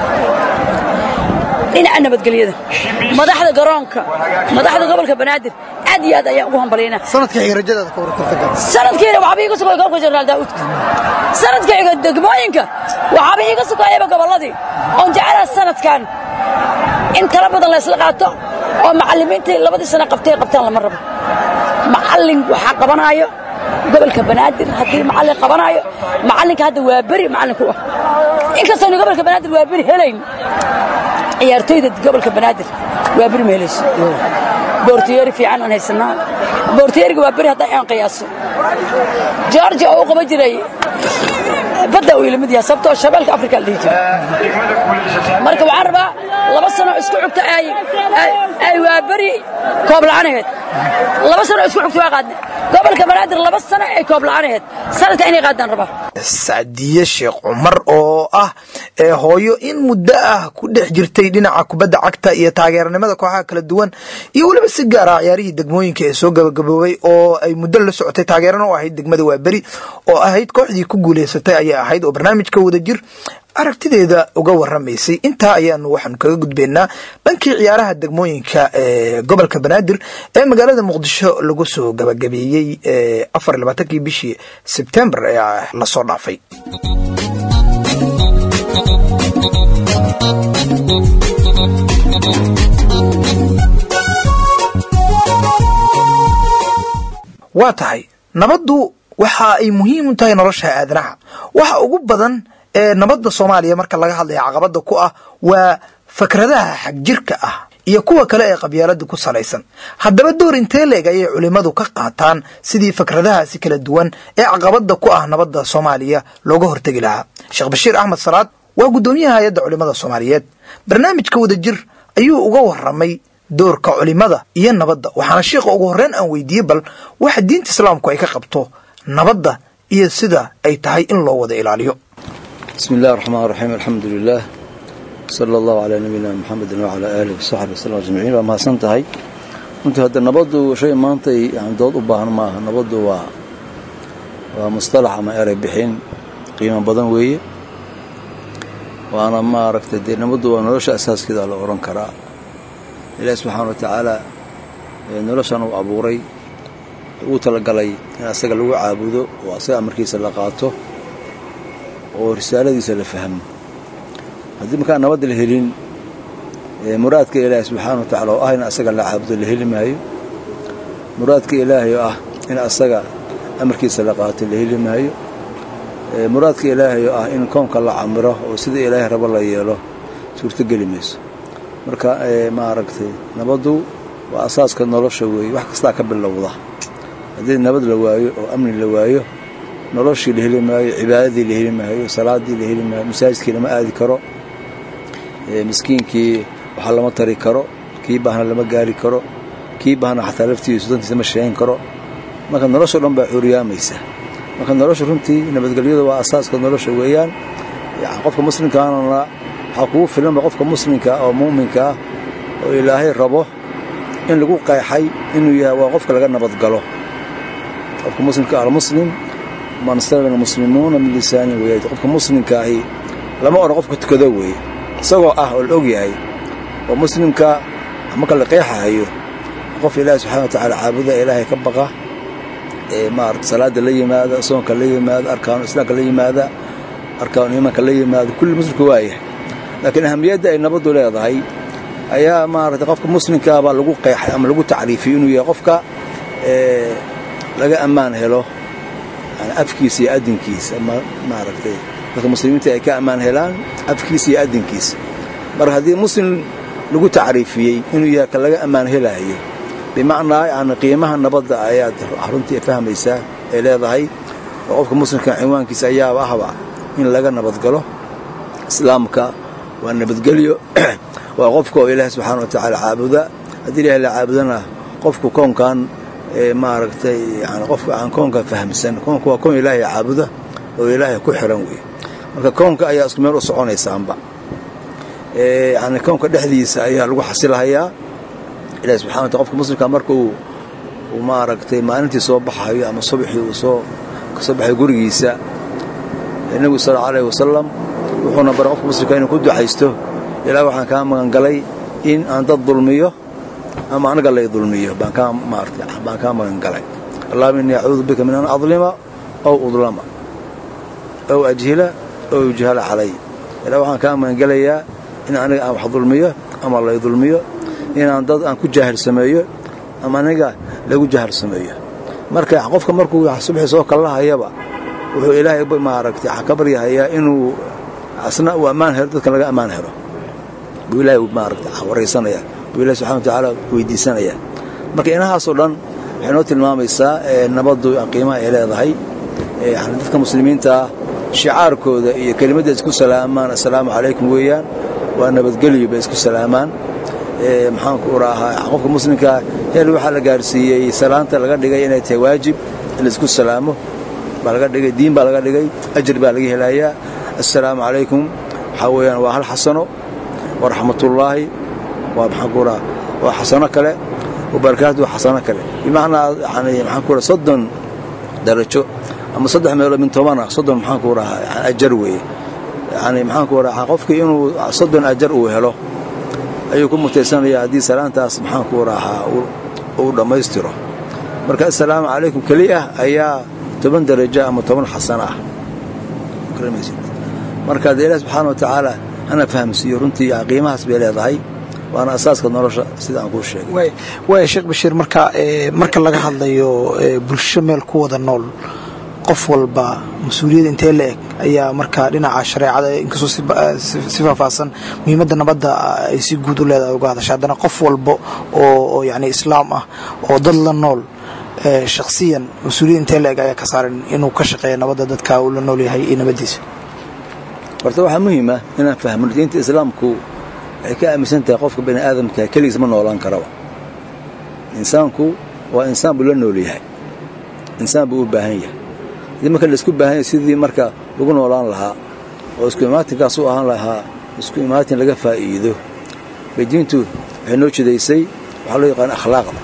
dhinaca nabadgelyada madaxda garoonka madaxda gobolka banaadir aad iyo aad ayaan ugu hambalyaynaa sanadka xiga rajadaada ka waran tartankan sanadkiina waxba iiga sugaya gobolka jenaraal daa'uudka sanadka xiga degmooyinka waxaaba iiga sugayaba gobolladii oon jecelaha sanadkan in tala badan la isla qaato oo macallimiintii labadii sano qabtay qabtaan lama rabo macallin waxaa qabanaayo gobolka banaadir haddii macallin qabanaayo macallinka hadda waa beri macallinku ah inkastaynu gobolka banaadir waa beri helayn ciyaartoyda gobolka banaadir waa beri ma helayso boortiyeeri fiican aan haysanaa boortiyeeriga waa beri haddaa aan qiyaaso georgia oo u qaban jiray badda uu ilamid yahay sababtoo shabeelka afrika la dhihi jiray marka waxaan rabaa laba sano isku xugta ay ay waa beri koob la'aanaheed laba sano isku xugta waa qaadne gobolka banaadir laba sano ay koob la'aanaheed sanadka inay qaadaan rabaa sacdiye sheekh cumar oo ah ee hooyo in muddo ah ku dhex jirtay dhinaca kubadda cagta iyo taageeranimada kooxaha kala duwan iyo weliba si gaar ah ciyaarihii degmooyinka ee soo gabagaboobay oo ay muddo la socotay taageerana u ahayd degmada waaberi oo ahayd kooxdii ku guuleysatay ayay ahayd oo barnaamijka wadajir aragtideeda uga waramaysay intaa ayaanu waxaanu kaga gudbaynaa dhankii ciyaaraha degmooyinka ee gobolka banaadir ee magaalada muqdisho lagu soo gabagabeeyey afar iyo labaatankii bishii sebtembar ee lasoo dhaafay waa tahay nabaddu waxa ay muhiim u tahay nolosha aadanaha waxa ugu badan ee nabadda soomaaliya marka laga hadlaya caqabada ku ah waa fakradaha xagjirka ah iyo kuwa kale ee qabyaalada ku salaysan haddaba door intee leeg ayay culimmadu ka qaataan sidii fakradahaasi kala duwan ee caqabada ku ah nabadda soomaaliya looga hortegi lahaa sheekh bashiir axmed salaad waa guddoomiyaha hay-adda culimmada soomaaliyeed barnaamijka wadajir ayuu uga waramay doorka culimada iyo nabadda waxaana sheikha ugu horreyn aan weydiiyey bal waxa diinta islaamku ay ka qabto nabadda iyo sida ay tahay in loo wada ilaaliyo بسم الله الرحمن الرحيم الحمد لله صلى الله على نبينا محمد وعلى آله وصحبه وسلم أجمعين waa mahadsan tahay runtii hadda nabaddu shay maanta yani dood u baahan maaha nabaddu waa waa mustalax ama erey bixin qiimo badan weeye waana maaragtay dee nabaddu waa nolosha asaaskeeda la oran karaa ilaahi subxaana wa tacaala noloshan uu abuuray uu talagalay in asaga lagu caabudo oo asaga amarkiisa la qaato oo risaaladiisa la fahmo haddii markaan nabadda la helin muraadka ilaahay subxaana wa tacala oo ah in asaga la caabudo la heli maayo muraadka ilaahay oo ah in asaga amarkiisa la qaato la heli maayo muraadka ilaahay oo ah in koonka la camiro oo sida ilaahay rabo la yeelo suurtogeli mayso marka maaragtay nabaddu waa asaaska nolosha weeye wax kastaa ka bilowda haddii nabad la waayo oo amni la waayo noloshii la heli maayo cibaadadii la heli maayo salaadii la heli maayo masaajidkii lama aadi karo miskiinkii waxa lama tari karo kii baahna lama gaari karo kii baahna xataa laftiisu dantiisa ma sheegan karo marka noloshao dhan baa cuuriyaamaysa marka nolosha runtii nabadgelyadu waa asaaska nolosha weeyaan qofka muslimkaanana waxaa kugu filanba qofka muslimka oo muuminka ah oo ilaahay rabo in lagu qeexay inuu yahay waa qofka laga nabadgalo qofka muslimka almuslim man salima almuslimuuna min lisaani weeye qofka muslimka ahi lama odhan qofka tukado weeye isagoo ah oo la og yahay oo muslimka marka la qeexahayo qof ilaahi subxana wa tacaala caabuda ilaahay ka baqa ee maarata salaada la yimaada soonka la yimaada arkaanu islaamka la yimaada arkaanu iimaanka la yimaada kulli muslimka waa yahay laakiin ahamiyadda ay nabaddu leedahay ayaa maarata qofka muslimkaabaa lagu qeexay ama lagu tacriifiyey inuu yahay qofka laga ammaan helo afkiisa iyo adinkiisa ama maaragtay dadka muslimiinta ay ka ammaan helaan afkiisa iyo adinkiisa marka haddii muslim lagu tacriifiyey inuu yahay ka laga ammaan helaayo bimacnaa yani qiimaha nabadda ayaad runtii fahmaysaa ay leedahay oo qofka muslimka cinwaankiisa ayaaba ahba in laga nabadgalo islaamka waa nabadgelyo waa qofka oo ilaahi subxaana wa tacaala caabuda haddii ilahay la caabudana qofku koonkan maaragtay yani qofka aan koonka fahamsan koonka waa koon ilaahay caabuda oo ilaahay ku xiran wey marka koonka ayaa isku meel u soconaysaanba yani koonka dhexdiisa ayaa lagu xasilahayaa ilahi subxana wataala qofka muslimka marka uu uu maaragtay maalintii soo baxayo ama subaxii uu soo kasoo baxayo gurigiisa nebigu sal allau alayh wasalam wuxuuna baray qofka muslimka inuu ku ducaysto ilaa waxaan kaa magangalay in aan dad dulmiyo ama anaga lay dulmiyo baan kaa maartay baan kaa magangalay allahuma innii acuudu bika min an adlima aw udlama aw ajhila aw yujhala calay ilaa waxaan kaa magangelayaa in aniga aan wax dulmiyo ama lay dulmiyo inaan dad aan ku jaahil sameeyo ama aniga lagu jaahil sameeyo marka qofka markuu subaxii soo kallahayaba wuxuu ilaahay maaragtay ka baryahayaa inuu asna uu ammaan helo dadkan laga ammaan helo buu ilaahay maaragta waraysanaya buu ilahi subxana wa tacaala weydiisanaya marka inahaasoo dhan waxay noo tilmaamaysaa nabaddu qiimaha ay leedahay yani dadka muslimiintaa shicaarkooda iyo kelimadda isku salaamaan assalaamu calaykum weeyaan waa nabadgelyo bay isku salaamaan maxaanku uraahaa qofka muslimkaa hel waxaa la gaarsiiyey salaanta laga dhigay inay tahay waajib in laisku salaamo baa laga dhigay diin baa laga dhigay ajir baa laga helayaa assalaamu calaykum waxaa weeyaan waa hal xasano wa raxmatullaahi waa maxaanku uraha waa xasano kale wabarakaatu waa xasano kale bimacnaa yani maxaanku uraha soddon darajo ama saddex meelood min toban ah soddon maxaanku rahaa ajar weeye yani maxaanku rahaa qofkii inuu soddon ajar uu helo ayuu ku mutaysanaya haddii salaantaas maxaanku rahaa uu dhammaystiro marka assalaamu calaykum keli ah ayaa toban darajo ama toban xasano ah marka dee ilaah subxaana wa tacaala hana fahamsiiyo runtii qiimahaas bay leedahay waana asaaska nolosha sida aan kuu sheegay waaya sheekh bashiir marka marka laga hadlayo bulsho meel ku wada nool qof walba mas-uuliyad intee la eg ayaa markaa dhinaca shareecada inkastoo si faahfaahsan muhiimadda nabadda ay si guud u leedahay uga hadasha haddana qof walba oo yani islaam ah oo dad la nool shakhsiyan mas-uuliyad intee la eg ayaa ka saaran inuu ka shaqeeya nabadda dadka uu la nool yahay iyo nabaddiisa horta waxaa muhiim ah inaan fahmno diinta islaamku waxay ka aaminsan tahay qofka bani aadamka keligiis ma noolaan karaba insaanku waa insaan buu la nool yahay insaan buu u baahan yahay haddii marka laisku baahan yahay sidii marka lagu noolaan lahaa oo isku imaatinkaas u ahaan lahaa isku imaatin laga faa'iido bay diintu waxay noo jidaysay waxaa loo yaqaana akhlaaqda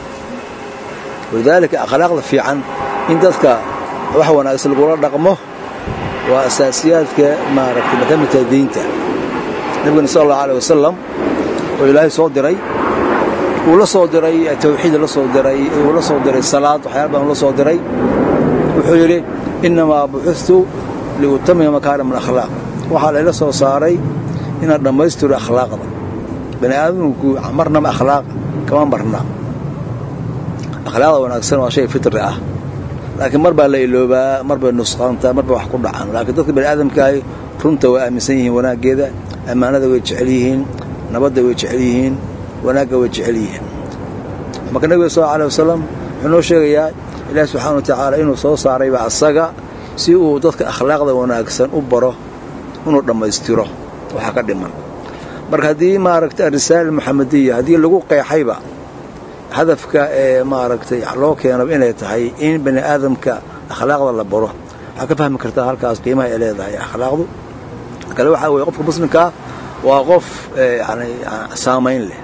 walidaalika akhlaaqda fiican in dadka wax wanaagsan lagula dhaqmo waa asaasiyaadka maaragtay ma ka mid tahay diinta nebigana sala allahu aleh wasalam oo ilaahay soo diray uu la soo diray tawxiid la soo diray uu la soo diray salaad waxyaala badan la soo diray wuxuu yidhi innamaa buxustu liutamima makaarim alakhlaaq waxaa layla soo saaray inaan dhammaystiro akhlaaqda bani aadamku marnaba akhlaaq kama marna akhlaaqda wanaagsan waa shay fitri ah laakiin mar baa la iloobaa mar bay nusqaantaa mar bay wax ku dhacan laakiin dadka bani aadamkaahi runta way aaminsan yihiin wanaaggeeda ammaanada way jecel yihiin nabadda way jecel yihiin wanaagga way jecel yihiin marka nebiga sal aleh wasalam wuxuu noo sheegayaa ilaahi subxaana wa tacaala inuu soo saarayba asaga si uu dadka akhlaaqda wanaagsan u baro inuu dhammaystiro waxaa ka dhiman marka haddii maaragtay arisaala muxamadiya haddii lagu qeexayba hadafka ee maaragtay loo keenaba inay tahay in bani aadamka akhlaaqda la baro waxaa ka fahmi kartaa halkaas qiimaha ay leedahay akhlaaqdu kale waxaa weye qofka muslimkaa waa qof yani saamayn leh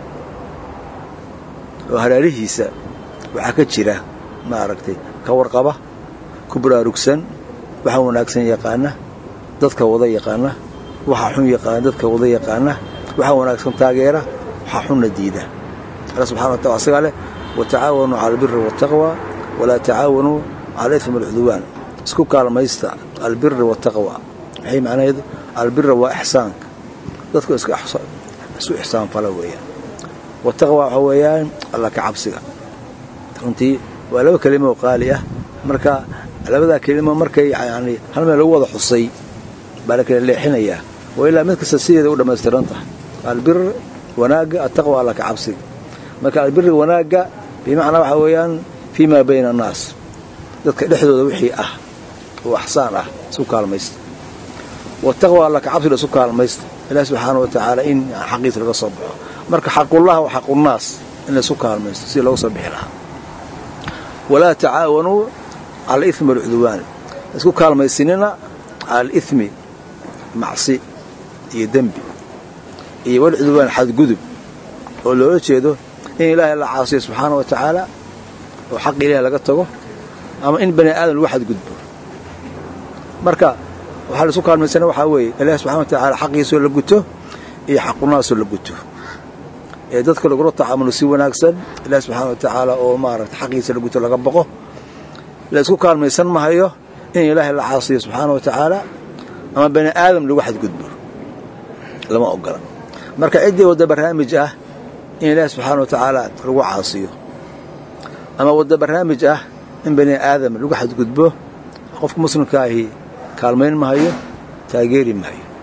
oo halaalihiisa waxaa ka jira maaragtay ka warqaba ku baraarugsan waxa wanaagsan yaqaana dadka wada yaqaana waxa xun yaqaana dadka wada yaqaana waxa wanaagsan taageera waxa xunna diida alla subxana wa taala asagaa leh watacaawanuu cala albiri waataqwa walaa tacaawanuu cala ifm alcudwaan isku kaalmaysta albiri waataqwa maxay macnaheedu albira waa ixsaanka dadku isu ixsaan fala weeyaan wataqwa waxa weeyaan alla ka cabsiga runtii waa laba kelimo oo qaali ah marka labadaa kelimo markay yani hal meel lagu wada xusay baa la kala leexinayaa waa ilaa mid kasta sideeda u dhammaystiran tahay albir wanaagga ataqwa alla ka cabsiga marka albiri wanaagga bimacnaa waxaa weeyaan fii maa bayna annaas dadka dhexdooda wixii ah oo axsaan ah isu kaalmaysta wataqwa alla ka cabsiga isu kaalmaysta ilaahi subxaana wa tacaala in xaqiisa laga soo baxo marka xaqullaha wa xaqunnaas in laysu kaalmaysto sidii looga soo bixi lahaa walaa tacaawanuu cala alithmi walcudwaan isku kaalmaysinina cala alithmi macsi iyo dembi iyo walcudwaan xadgudub oo loola jeedo in ilaahay la caasiyo subxaana wa tacaala oo xaq ilahi laga tago ama in bani aadam lagu xadgudbo marka waxaa laisu kaalmaysana waxaa weeye ilaahi subxana wa tacaala xaqiisoo la guto iyo xaqunaasoo la guto ee dadka lagula tacaamulo si wanaagsan ilaahi subxaana wa tacaala oo maaragta xaqiisa la guto laga boqo la isku kaalmaysan mahayo in ilaahay la caasiyo subxaana wa tacaala ama bani aadam lagu xadgudbo lama ogola marka ciddii wadda barnaamij ah in ilaahi subxaana wa tacaala lagu caasiyo ama wadda barnaamij ah in bani aadam lagu xadgudbo qofka muslimka ahi kaalmayn mahayo taageeri mahayo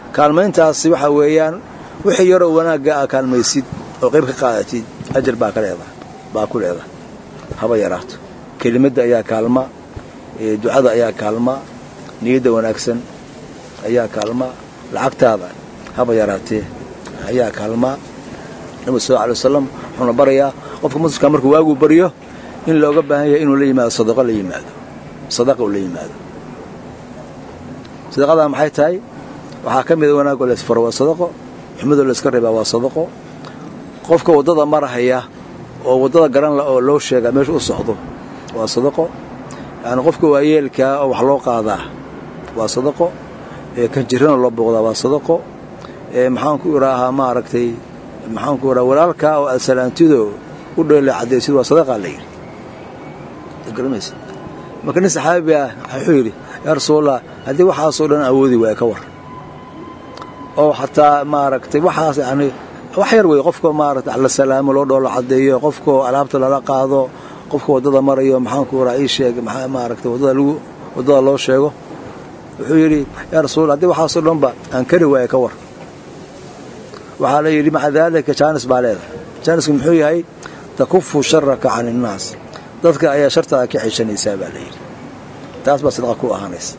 kaalmayntaasi waxa weeyaan wixii yaroo wanaagga aa kaalmaysid oo qayb ka qaadatid ajar baa ka leedahay baa ku leedahay haba yaraato kelimadda ayaa kaalma ducada ayaa kaalma niyadda wanaagsan ayaa kaalma lacagtaada haba yaraatee ayaa kaalma nabigu sal alay wasalam wuxuuna barayaa qofka muslimka markuu waaguu baryo in looga baahan yahay inuu la yimaado sadaqo la yimaado sadaqa uu la yimaado sadaqadaa maxay tahay waxaa ka mida wanaagoo laysfaro waa sadaqo xumidoo layska reebaa waa sadaqo qofka waddada marahaya oo waddada garan la oo loo sheegaa meesha u socdo waa sadaqo yacni qofka waayeelkaa oo wax loo qaadaa waa sadaqo kan jirana loo booqdaa waa sadaqo maxaanku idhaahaa maaragtay maxaanku idhaha walaalkaa oo aad salaantido u dheela caddaysid waa sadaqaa la yidhi garamaysa marka nin saxaabi ah wuxuu yidhi yaa rasuulallah haddii waxaasoo dhan awoodi waaya ka war oo xataa maaragtay waxaas yani wax yar wey qofka maaragta la salaamo loo dhoolo caddeeyo qofkao alaabta lala qaado qofka waddada marayo maxaanku idhaha ii sheeg maaragtay waddada lagu waddada loo sheego wuxuu yidhi yaa rasuul haddii waxaasoo dhanba aan kari waaya ka war waxaa la yidhi maca daalika jaanis baa leedahay jaanisku muxuu yahay takufu sharaka can innaas dadka ayaa shartaada ka xeshanaysaa baa la yidhi taas baa sadaqa ku ahaanaysa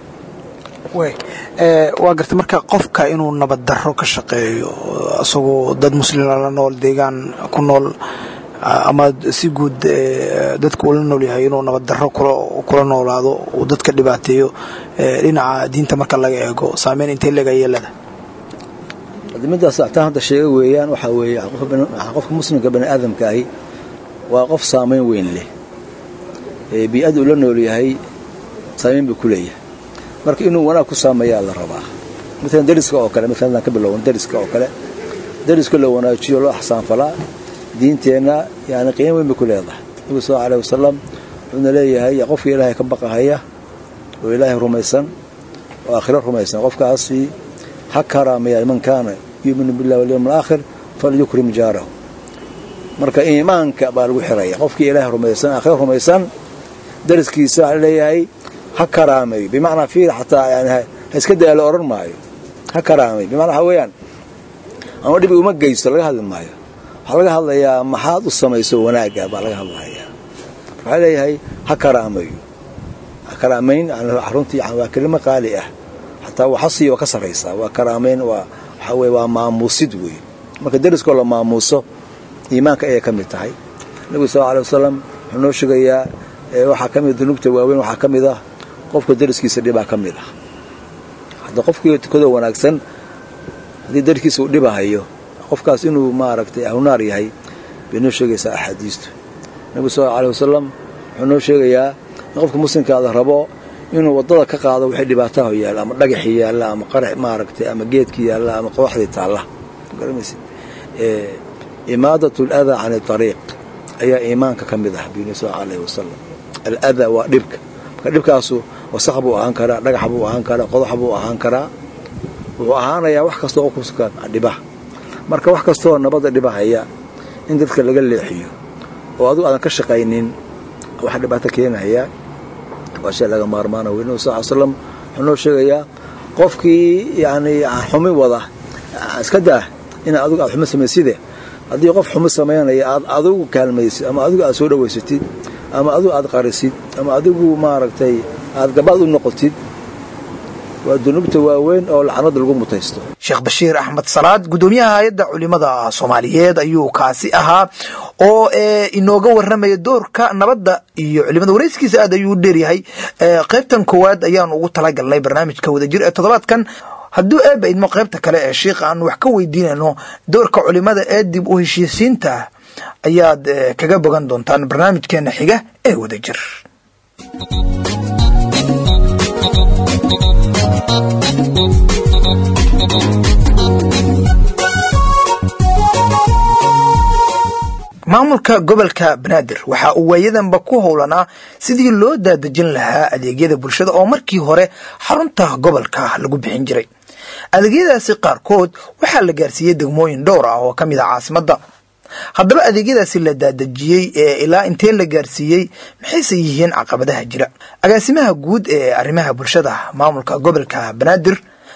waa garta marka qofka inuu nabad darro ka shaqeeyo isagoo dad muslima la nool deegaan ku nool ama si guud dadka ula nool yahay inuu nabad darro kula noolaado uu dadka dhibaateeyo dhinaca diinta marka laga eego saameyn intee leega yeelada middaas taa hadda sheega weeyaan waxaa weeye qofka muslimka bani aadamka ahi waa qof saamayn weyn leh bii-adda uu la nool yahay saamayn buu ku leeyahay marka inuu wanaag ku saameeyaa la rabaa maalan dariska oo kale maalan hadaan ka bilowno dariska oo kale dariska la wanaajiyo loo axsaanfalaa diinteenna yani qiimo weyn bay ku leedahay nabigu sal aleh wasalam wuxuuna leeyahay qofka ilaahay ka baqahaya oo ilaahay rumaysan oo aakhiro rumaysan qofkaasi ha karaamaya man kaana yuuminu billahi walyawm alaakhir falyukrim jaarahu marka iimaanka baa lagu xiraya qofkii ilaahay rumaysan aakhiro rumaysan dariskiisa waxaa leeyahay ha karaameeyo bimacnaa fiir xataa yani ha iska daya la odhan maayo ha karaameeyo bimacnaa waxa weeyaan ama dhibi uma geysto laga hadli maayo waxaa laga hadlayaa maxaad u samayso wanaagga baa laga hadlayaa waxaa leeyahay ha karaameeyo ha karaamayn runtii waa kelimo qaali ah xataa waxasiyo ka saraysaa waa karaamayn waa waxaa weye waa maamuusid weeye marka dariskoo la maamuuso iimaanka ayay ka mid tahay nebigu sal alay wasalam wuxuu noo sheegayaa waxaa ka mid dunuubta waaweyn waxaa ka mid ah qofka dariskiisa dhibaa ka mid ah hadda qofkii tukado wanaagsan haddii dariskiisa uu dhibahayo qofkaas inuu maaragtay ahlunaar yahay bay noo sheegaysaa axaadiistu nebigu sal alay wasalam wuxuu noo sheegayaa in qofka muslimkaada rabo inuu waddada ka qaado wixii dhibaataha yaalla ama dhagaxii yaalla ama qarax maaragtay ama geedkii yaalla ama qooxdii taalla garamaysa imaadat aladaa can ariiq ayaa iimaanka ka mid ah biyuni sal alayhi wasalam aladaa waa dhibka marka dhibkaasu wasaq buu ahaan karaa dhagax buu ahaan karaa qodax buu ahaan karaa wuxuu ahaanayaa wax kastoo qofka dhiba marka wax kastoo nabadda dhibahaya in dadka laga leexiyo oo adigu aadan ka shaqaynin wax dhibaato keenaya waa shay laga maarmaana wey nabi sal l slam wuxuu noo sheegayaa qofkii yani xumi wada iska daa ina adigu aad xumo samayside haddii qof xumo samaynaya aad adigu kaalmaysid ama adigu aad soo dhowaysatid ama adigu aad qarisid ama adigu maaragtay aad gabaad u noqotid waa dunuubta waaweyn oo lacnada lagu mutaysto sheekh bashiir axmed salaad guddoomiyaha hay-adda culimada soomaaliyeed ayuu kaasi ahaa oo inooga waramaya doorka nabadda iyo culimada wareyskiisa aad ayuu u dheeryahay qaybtan koowaad ayaan ugu talagalnay barnaamijka wadajir ee toddobaadkan hadduu eeba idmo qaybta kale ee shiikha aan wax ka weydiinayno doorka culimada ee dib u heshiisiinta ayaad kaga bogan doontaan barnaamijkeena xiga ee wadajir maamulka gobolka banaadir waxa uu waayadanba ku howlanaa sidii loo daadejin lahaa adeegyada bulshada oo markii hore xarunta gobolka lagu bixin jiray adeegyadaasi qaarkood waxaa la gaarsiiyey degmooyin dhowr ah oo ka mid ah caasimadda haddaba adeegyadaasi la daadejiyey ee ilaa intee la gaarsiiyey maxayse yihiin caqabadaha jira agaasimaha guud ee arrimaha bulshada maamulka gobolka banaadir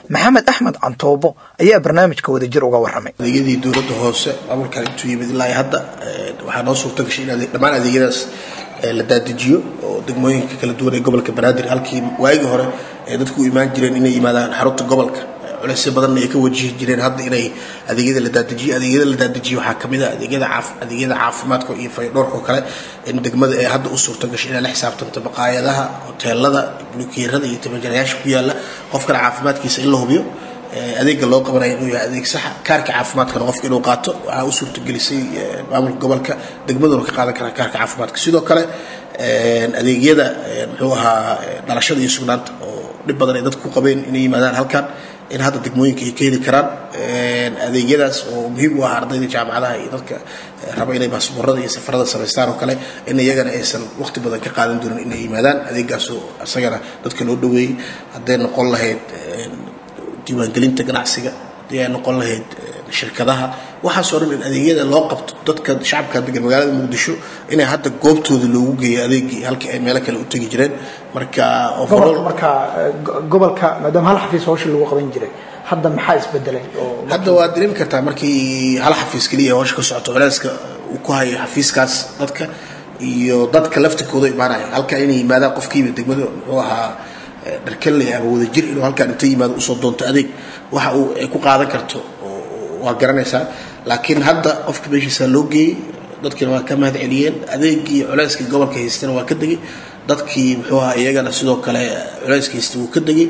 maxamed axmed cantoobo ayaa barnaamijka wadajir uga waramay adeegyadii dowladda hoose maamulkan intuu yimid ilaa iyo hadda waxaa noo suurta gashay in dhammaan adeegyadaas la daadijiyo oo degmooyinka kala duwan ee gobolka banaadir halkii waagii hore ay dadku u imaan jireen inay yimaadaan xarunta gobolka culeysyo badanna ay ka wajihi jireen hadda inay adeegyada la daadijiyo adeegyada la daadijiyo waxaa kamid a adeegyada caaf adeegyada caafimaadka iyo fayadhoorka oo kale in degmada ay hadda u suurta gashay inay la xisaabtanto maqaayadaha hoteelada bulukeerada iyo tabajarayaasha ku yaala qofkana caafimaadkiisa in la hubiyo adeega loo qabanaya inuu yahay adeeg saxa kaarka caafimaadkana qofka inuu qaato waxaa u suurtagelisay maamulka gobolka degmaduna ka qaadan karaa kaarka caafimaadka sidoo kale adeegyada muxuu ahaa dhalashada iyo sugnaanta oo dhib badan ay dadku ku qabeen inay yimaadaan halkan in hadda degmooyinka ay ka heli karaan adeegyadaas oo muhiim u ah ardayda jaamacadaha iyo dadka raba inay baasboorada iyo safarada samaystaan oo kale in iyagana aysan waqti badan ka qaadan doonin inay yimaadaan adeegaasoo isagana dadka loo dhaweeyey hadday noqon lahayd diiwaangelinta ganacsiga haddii ay noqon lahayd shirkadaha waxaasoo dhan in adeegyada loo qabto dadka shacabka degan magaalada muqdisho inay hadda goobtooda loogu geeyo adeegii halkii ay meelo kale u tegi jireen marka gobolka marka gobolka maadaama hal xafiis hawsha lagu qaban jiray hadda maxaa isbedelay oo hadda waad dareemi kartaa markii hal xafiis keliya hawsha ka socoto culeyska uu ku hayo xafiiskaas dadka iyo dadka laftirkooda imaanaya halka inay yimaadaan qofkiiba degmada muxuu ahaa dharkanley ama wadajir inuu halkaan inta yimaado usoo doonto adeeg waxa uu ay ku qaadan karto waa garanaysaa laakiin hadda qofka meeshiisa loo geeyey dadkiina waa ka mahad celiyeen adeegii culeyskii gobolka haystana waa ka degay dadkii muxuu ahaa iyagana sidoo kale culeyska haysta wuu ka degay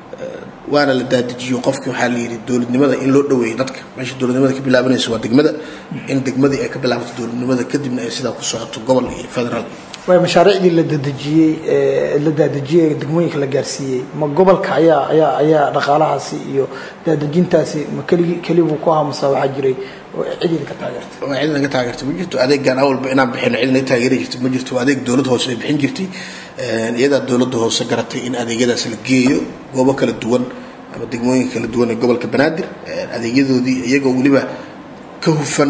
waana la daadijiyo qofki waxaa la yidhi dowladnimada in loo dhaweeyo dadka meesha dowladnimada ka bilaabanaysa waa degmada in degmadii ay ka bilaabato dowladnimada kadibna ay sidaa ku socoto gobol iyo federaal way mashaariicdii la dadejiyey la daadejiyey ee degmooyinka la gaarsiiyey ma gobolka ayaa ayaa ayaa dhaqaalahaasi iyo daadejintaasi ma keligi kelibuu ku ahaa mase waxaa jiray cid idinka taageertay waa cid naga taageertay ma jirto adeegan awalba inaan bixino cid naga taageeri jirtay ma jirto adeeg dowladda hoose ay bixin jirtay iyadaa dowladda hoose garatay in adeegyadaas la geeyo goobo kala duwan ama degmooyinka kala duwan ee gobolka banaadir adeegyadoodii iyagoo weliba ka hufan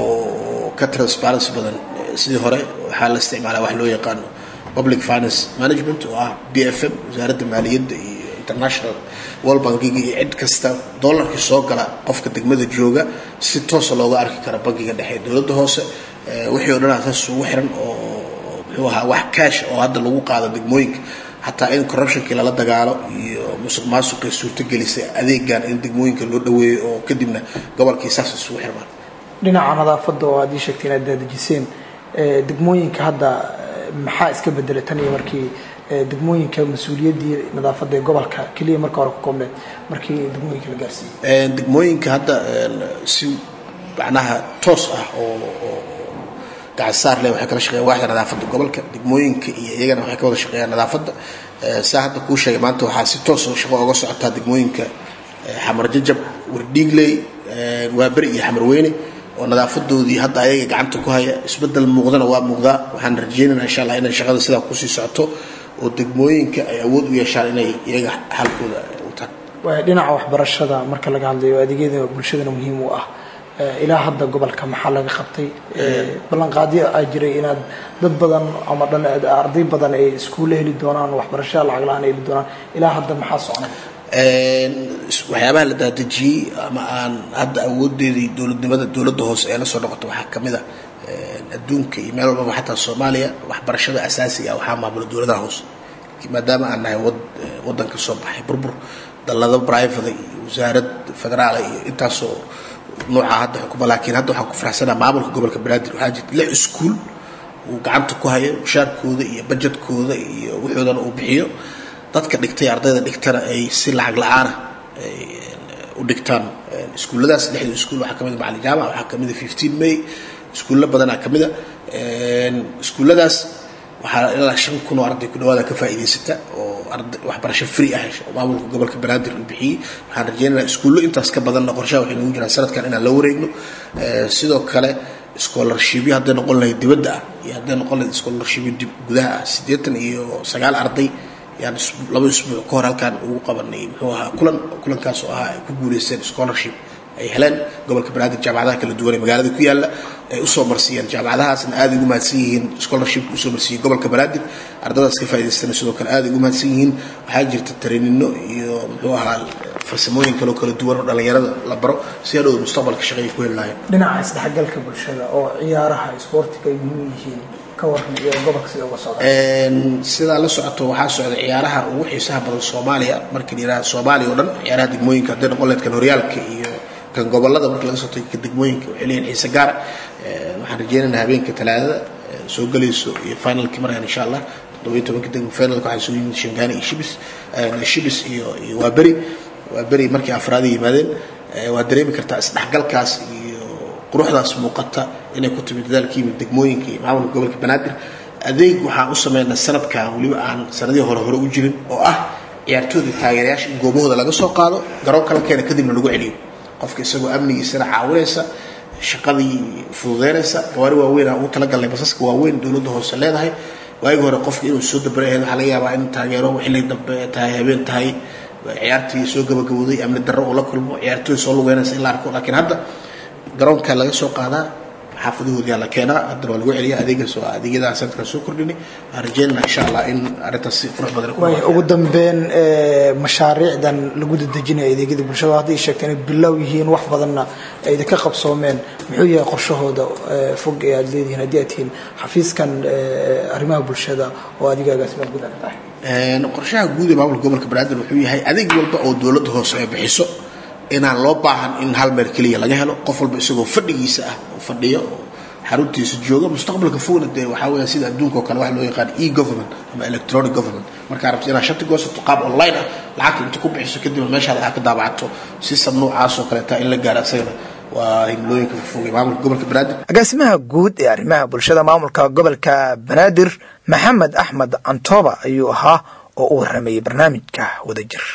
oo ka transparency badan sidii hore waxaa la isticmaalaa wax loo yaqaano public finance management oo ah b f m wasaaradda maaliyadda iyo international world bankiga iyo cid kasta dollarkii soo gala qofka degmada jooga si toosa looga arki kara bankiga dhexe dowladda hoose wixii o dhan asaas ugu xiran oo muxuu ahaa wax kaash oo hadda lagu qaado degmooyinka xataa in corruptionkii lala dagaalo iyo musuq maasuqii suurtagelisay adeegan in degmooyinka loo dhaweeyo oo kadibna gobolkii saas isugu xirmaan dhinaca nadaafadda oo aad ii sheegtay inaad daadejiseen degmooyinka hadda maxaa iska bedelay tan iyo markii degmooyinka mas-uuliyaddii nadaafadda ee gobolka keliya marka hore ku koobneed markii degmooyinka la gaarsiiyey degmooyinka hadda si macnaha toos ah oo gacansaar leh waxay kala shaqeeyaan waaxda nadaafadda gobolka degmooyinka iyo iyagana waxay ka wada shaqeeyaan nadaafadda saa hadda kuu sheegay maanta waxaa si toos oo shaqo oga socotaa degmooyinka xamar jajab wardhiigley waaberi iyo xamar weyne oo nadaafadoodii hadda ayaga gacanta ku haya isbedel muuqdana waa muuqdaa waxaan rajeynaynaa insha allah inay shaqada sidaa kusii socoto oo degmooyinka ay awood u yeeshaan inay iyaga xalkooda utaan dhinaca waxbarashada marka laga hadlayo adeegyada bulshadana muhiim u ah ilaa hadda gobolka maxaa laga qabtay ballanqaadyo aa jiray inaad dad badan ama dhan arday badan ay iskuulle heli doonaan waxbarashada lacag la-aan heli doonaan ilaa hadda maxaa socnay waxyaabaha la daadejiyey ama aan hadda awoodeedii dowladnimada dowladda hoose ee la soo noqoto waxaa ka mid a adduunka iyo meel walbaba xataa soomaaliya waxbarashada asaasiga ah waxaa maamula dowladaha hoose maadaama aan nahay waddan ka soo baxay burbur dallado brivada iyo wasaarad federaala iyo intaasoo nooca hadda xukuma laakiin hadda waxaan ku faraxsanaa maamulka gobolka banaadir waxaa jirta lix iskuul uu gacanta ku hayo mushaarkooda iyo bajetkooda iyo wuxuudana uu bixiyo dadka dhigtay ardayda dhigtana ay si lacag la-aana u dhigtaan iskuulladaas lixda iskuul waxaa kamid a macalin jaamac waxaa kamid a fifteen may iskuullo badanaa kamid a iskuulladaas waxaa ilaa shan kun oo arday ku dhawaada ka faa'iidaysata oo waxbarasho free ah hesha oo maamulka gobolka banaadir uu bixiyey waxaan rajeynaynaa iskuullo intaas ka badanna qorshaha waxay nagu jiraan sanadkan inaan la wareegno sidoo kale scholarshipyo hadday noqon lahayd dibadda ah iyo hadday noqon lahayd scholarshipyo gudaha ah siddeetan iyo sagaal arday yaan laba isbuuc ka hor halkaan ugu qabanay muxuu ahaa kulan kulankaas oo ahaa ay ku guuleysteen scholarship ay heleen gobolka banaadir jaamacadaha kala duwan ee magaalada ku yaalla ay usoo marsiiyeen jaamacadahaasna aada ugu mahadsan yihiin scholarship usoo marsiiyey gobolka banaadir ardadaas ka faa'idaystana sidoo kale aada ugu mahadsan yihiin waxaa jirta tareenino iyo muxuu ahaa farsamooyin kaloo kala duwan oo dhallinyarada la baro si hadhow mustaqbalka shaqay ku heli lahayen dhinaca isdhexgalka bulshada oo ciyaaraha isboortiga ay muhiim yihiin ka waran iyo gobolka sida uga socda sidaa la socoto waxaa socda ciyaaraha ugu xiisaha badan soomaaliya markii la yidhaha soomaaliya oo dhan ciyaaraha degmooyinka hadday noqon lahayd kan horyaalka iyo kan gobolada marka laga soo tago ka degmooyinka waxay leeyihin xiise gaara waxaan rajeynaynaa habeenka talaadada soo gelayso iyo finalkii markaan insha allah toddoba iyo tobanka degmo finalka waxaa soo yimid shangaani iyo shibis shibis iyo iyo waa beri waa beri markii afraad yimaadeen waa dareemi kartaa isdhexgalkaas iyo quruxdaas muuqata inay ku timid dadaalka yimid degmooyinka iyo maamulka gobolka banaadir adeeg waxaan u sameynaa sanadkan weliba aan sanadihii hore hore u jirin oo ah ciyaartooyda taageerayaasha in goobahooda laga soo qaado garoonka la keena kadibna lagu celiyo qofka isagoo amnigiisana caawinaysa shaqadii fududeynaysa gawaari waaweyn aan ugu talagalnay basaska waaweyn dowladda hoose leedahay waagi hore qofka inuu soo dabarayahay waxaa laga yaabaa in taageero xilli dambe tahay habeen tahay ciyaartii soo gabagabowday amni darro uu la kulmo ciyaartooy soo lugeynaysa in la arko laakiin hadda garoonka laga soo qaadaa xaafadahoodii la keenaa haddana waa lagu celiya adeegaas waa adeegyada sanadkan soo kordhinay waxaan rajeynana insha allah in arrintaas si qurux badan waay ugu dambeyn mashaariicdan lagu dadejinayo adeegyada bulshada hadday sheegteen inay bilow yihiin wax badanna ay idinka qabsoomeen muxuu yahay qorshahooda fog ee aada leedihiin haddii aad tihiin xafiiskan arrimaha bulshada oo adigaagaasima guud aad tahay qorshaha guud ee maamulka gobolka banaadir wuxuu yahay adeeg walba oo dowladda hoose ay bixiso inaan loo baahan in hal meel keliya laga helo qof walba isagoo fadhigiisa ah oo fadhiyo oo xaruntiisa jooga mustaqbalka fogna dee waxaa weeyaan sida adduunka oo kale waxa loo yaqaan e government ama electronic government markaa rabto inaad shati goosato qaab online ah lacagta inta ku bixiso kadibna meeshaada aad ka daabacato system noocaas oo kaleeta in la gaaro isagana waa himlooyinka fogfog ee maamulka gobolka banaadir agaasimaha guud ee arrimaha bulshada maamulka gobolka banaadir maxamed axmed cantooba ayuu ahaa oo u waramayay barnaamijka wadajir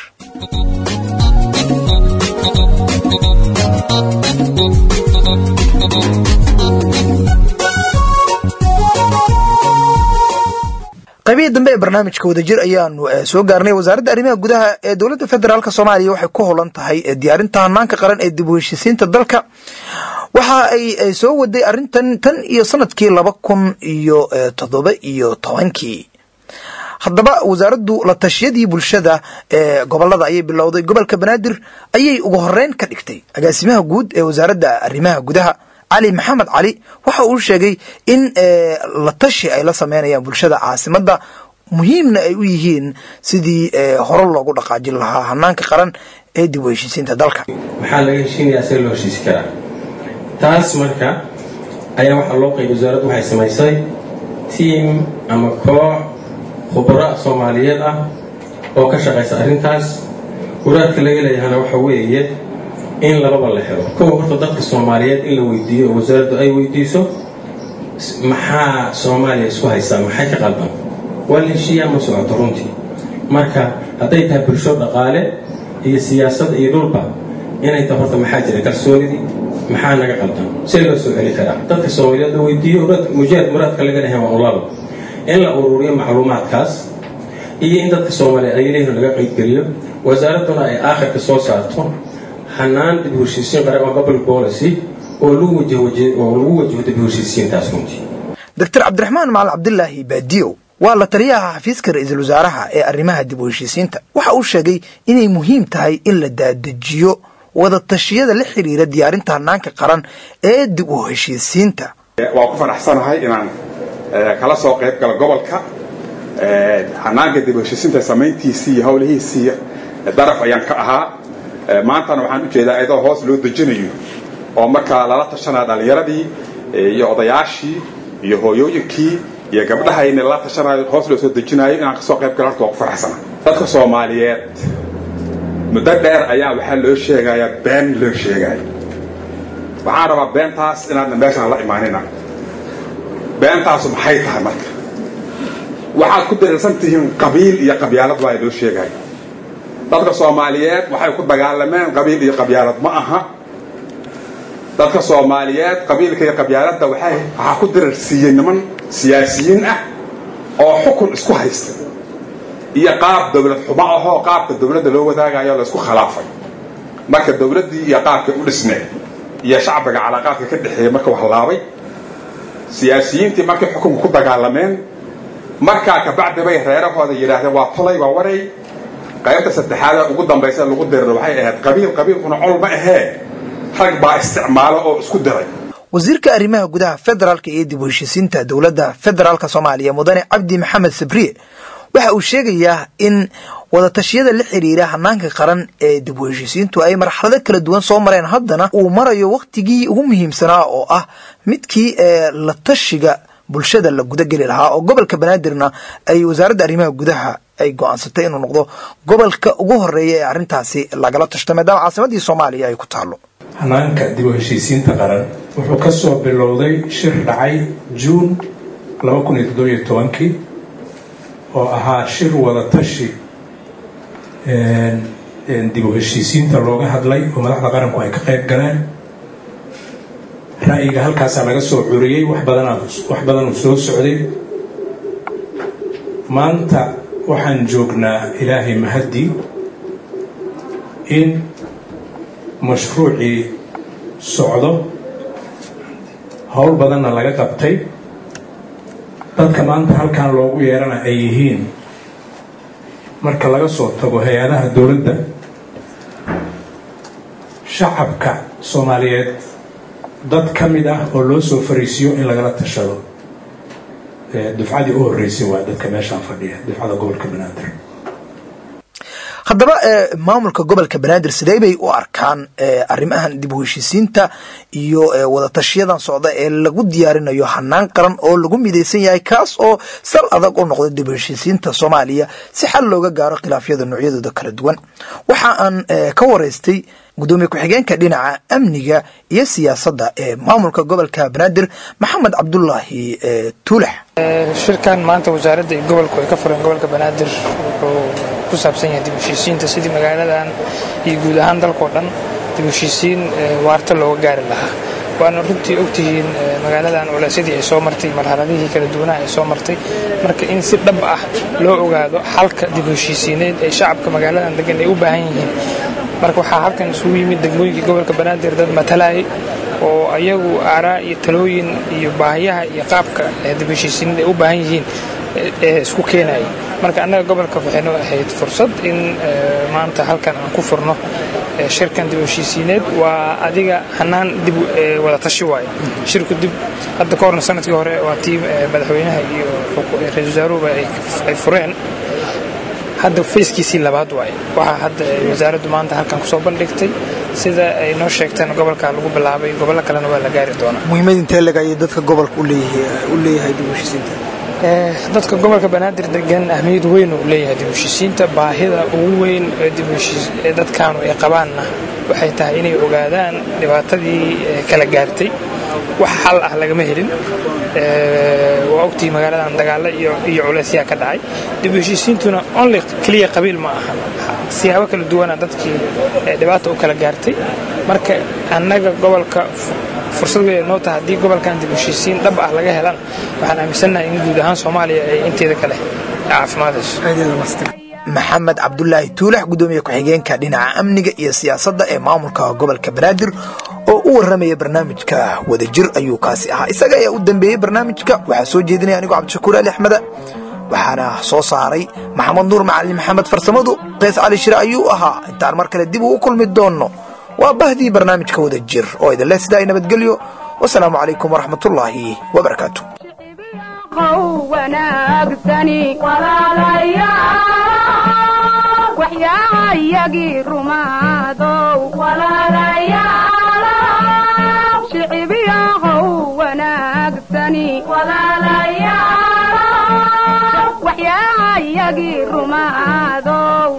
qaybihii dambe ee barnaamijka wadajir ayaanu soo gaarnay wasaaradda arrimaha gudaha ee dowladda federaalk soomaaliya waxay ku holan tahay diyaarinta hanaanka qaran ee dib u heshisiinta dalka waxa ay soo waday arrintan tan iyo sanadkii laba kun iyo toddoba iyo tobankii haddaba wasaaraddu la tashiyadii bulshada ee gobolada ayay bilowday gobolka banaadir ayay ugu horeyn ka dhigtay agaasimaha guud ee wasaaradda arrimaha gudaha cali maxamed cali waxa uu sheegay in la tashi ay la sameynayaan bulshada caasimadda muhiimna ay u yihiin sidii hore loogu dhaqaajin lahaa hanaanka qaran ee dib u heshiisiinta dalka maxaa laga heshiinayaa see loo heshiisi karaa taas marka ayaa waxaa loo qaybay wasaaraddu waxay samaysay tiim ama koox khubara soomaaliyeed ah oo ka shaqaysa arrintaas waraadka laga leeyahana waxa weeye in lababa la helo kow horta dadka soomaaliyeed in la weydiiyo oo wasaaraddu ay weydiiso maxaa soomaaliya isku haystaa maxay ka qaldan waa la heshiiyaa ma socoto runtii marka hadday tahay bulsho dhaqaale iyo siyaasad iyo dhulba inay tahay horta maxaa jira kalsoonidii maxaa naga qaldan see loo soo celi karaa dadka soomaaliyeed la weydiiyo mujaahid muraadka laga leeyahay waa unlaba in la ururiyo macluumaadkaas iyo in dadka soomaaliyeed ay leeyihin laga qaybgeliyo wasaaradduna ay aakhirka soo saarto hanaan dib u heshiisiin qaran oo public policy oo lagu wajaho oo lagu wajaho dib u heshiisiintaas runtii doctor cabdiraxmaan macalin cabdilaahi baadiyow waa la taliyaha xafiiska ra-iisul wasaaraha ee arrimaha dib u heshiisiinta waxa uu sheegay inay muhiim tahay in la daadejiyo wada tashiyada la xiriira diyaarinta hanaanka qaran ee dib u heshiisiinta waa ku faraxsanahay inaan kala soo qayb galo gobolka hanaanka dib u heshiisiinta samayntiisii iyo howlihiisii daraf ayaan ka ahaa maantana waxaan ujeedaa iyadoo hoos loo dejinayo oo markaa lala tashanaya dhallinyaradii iyo odayaashii iyo hooyooyinkii iyo gabdhaha in lala tashanayo hoos loo soo dejinayo inaan kasoo qayb galo horta waa ku faraxsana dadka soomaaliyeed muddo dheer ayaa waxaa loo sheegayaa been loo sheegayo waxaan rabaa beentaas inaadna meeshaan la imaanina beentaasu maxay tahay marka waxaad ku dariirsan tihiin qabiil iyo qabyaalad waa loo sheegayo dadka soomaaliyeed waxay ku dagaalameen qabiil iyo qabyaalad ma aha dadka soomaaliyeed qabiilka iyo qabyaaladda waxay waxaa ku dirarsiiyey niman siyaasiyiin ah oo xukun isku haysta iyo qaab dowlad xumo ahoo qaabka dowladda loo wadaagayo laysku khilaafay marka dowladdii iyo qaabkay u dhisneed iyo shacbiga calaaqaadka ka dhexeeyey marka wax laabay siyaasiyiintii markay xukunka ku dagaalameen markaa kabacdi bay reerahooda yidhaahdeen waa tolay waa waray qaybta saddexaada ugu dambaysa lagu diriro waxay ahayd qabiil qabiilkuna col ma ahee rag baa isticmaalo oo isku diray wasiirka arrimaha gudaha federaalka iyo dib u heshiisiinta dowladda federaalk soomaaliya mudane cabdi maxamed sabriye waxa uu sheegayaa in wadatashyada la xiriira hanaanka qaran ee dib u heshiisiintu ay marxalado kala duwan soo mareen haddana uu marayo wakhtigii ugu muhiimsanaa oo ah midkii ee la tashiga bulshada la gudageli lahaa oo gobolka banaadirna ay wasaaradda arrimaha gudaha ay go-aansatay inuu noqdo gobolka ugu horeeya ee arrintaasi lagala tashto maadaama caasimadii soomaaliya ay ku taalo hanaanka dib u heshiisiinta qaran wuxuu ka soo bilowday shir dhacay juun kii oo ahaa shir wadatashi dib u heshiisiinta looga hadlay oo madaxda qaranku ay ka qayb galeen ra'yiga halkaasaa laga soo curiyey wax badanuu soo socday maanta waxaan joognaa ilaahay mahaddi in mashruucii socdo howl badanna laga qabtay dadka maanta halkan loogu yeerana ay yihiin marka laga soo tago hay-adaha dowladda shacabka soomaaliyeed dad ka mid ah oo loo soo fariisiyo in lagala tashado dufcadii u horreysay waa dadka meeshaan fadhiya dufcada gobolka banaadir haddaba maamulka gobolka banaadir sidee bay u arkaan arrimahan dib u heshiisiinta iyo wadatashiyadan socda ee lagu diyaarinayo hanaan qaran oo lagu midaysan yahay kaas oo sal adag u noqda dib u heshiisiinta soomaaliya si xal looga gaaro khilaafyada noocyadooda kala duwan waxa aan ka waraystay gudoomiye ku-xigeenka dhinaca amniga iyo siyaasadda ee maamulka gobolka banaadir maxamed cabdulaahi tuulax shirkan maanta wasaaradda iyo gobolku ay ka fureen gobolka banaadir wuxuu ku saabsan yahay dib heshiisiinta sidii magaaladan iyo guud ahaan dalkao dhan dib heshiisiin waarta looga gaari lahaa waana runtii ogtihiin magaaladan culeysyadii ay soo martay marxaladihii kala duwanaha ay soo martay marka in si dhab ah loo ogaado xalka dib heshiisiineed ee shacabka magaaladan degan ay u baahan yihiin marka waxaa halkan isugu yimid degmooyinkii gobolka banaadir dad matalayay oo ayagu aaraa iyo talooyin iyo baahiyaha iyo qaabka dib heshiisiineed ay u baahan yihiin ee isku keenaya marka annaga gobolka waxaynu ahayd fursad in maanta halkan aan ku furno shirkan dib heshiisiineed waa adiga hanaan dib wada tashi waaye shirku dib hadda ka horna sanadkii hore waa tii madaxweynaha iyo ra-isul wasaaruhuba ay fureen hadda fayskiisii labaad waaye waxaa hadda wasaaraddu maanta halkan kusoo bandhigtay sida ay noo sheegteen gobolka lagu bilaabay gobollo kalena waa la gaari doonaa muhiimad intee leg ayay dadka gobolka u leeyahay dib u heshiisiinta dadka gobolka banaadir degan ahmiyad weyn uu leeyahay dib heshiisiinta baahida ugu weyn ee dadkaanu ay qabaanna waxay tahay inay ogaadaan dhibaatadii kala gaartay wax xal ah lagama helin waa ogtihi magaaladan dagaalo iyo culeysyaa ka dhacay dib heshiisiintuna only keliya qabiil ma aha siyaabo kala duwana dadkii dhibaata u kala gaartay marka annaga gobolka fursad weyn noo taha haddii gobolkan dib heshiisiin dhab ah laga helan waxaan aaminsannahay in guud ahaan soomaaliya ay inteeda kale caafimaadayso maxamed cabdulaahi tuulax gudoomiye ku-xigeenka dhinaca amniga iyo siyaasadda ee maamulka gobolka banaadir oo u warramaya barnaamijka wadajir ayuu kaasi ahaa isaga ayaa u dambeeyey barnaamijka waxaa soo jeedinaya anigoo cabdishakuur ali axmeda waxaana soo saaray maxamed nuur macalin maxamed farsamadu qays cali shire ayuu ahaa intaan mar kale dib ugu kulmi doonno waa bahdii barnaamijka wadajir oo idinleh sidaa nabadgelyo wasalaamu calaykum waraxmatullaahi wabarakaatu waxyaayagii rumaadow shicibyahow wanaagsani waxyaayagii rumaadow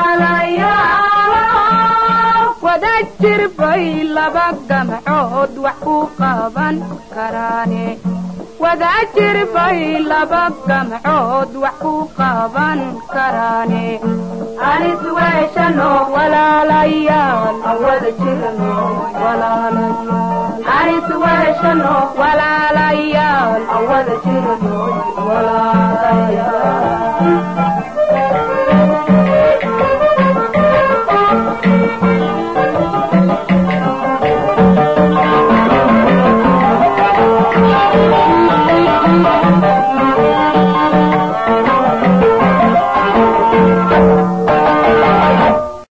wada jir bay laba gamcood wax ku qaban karaane wada jir bay laba gamcood wax ku qaban karaane anis weeshano walaalayaal wada jirno walaalayaal anis weeshano walaalayaal wada jirno walaalayaal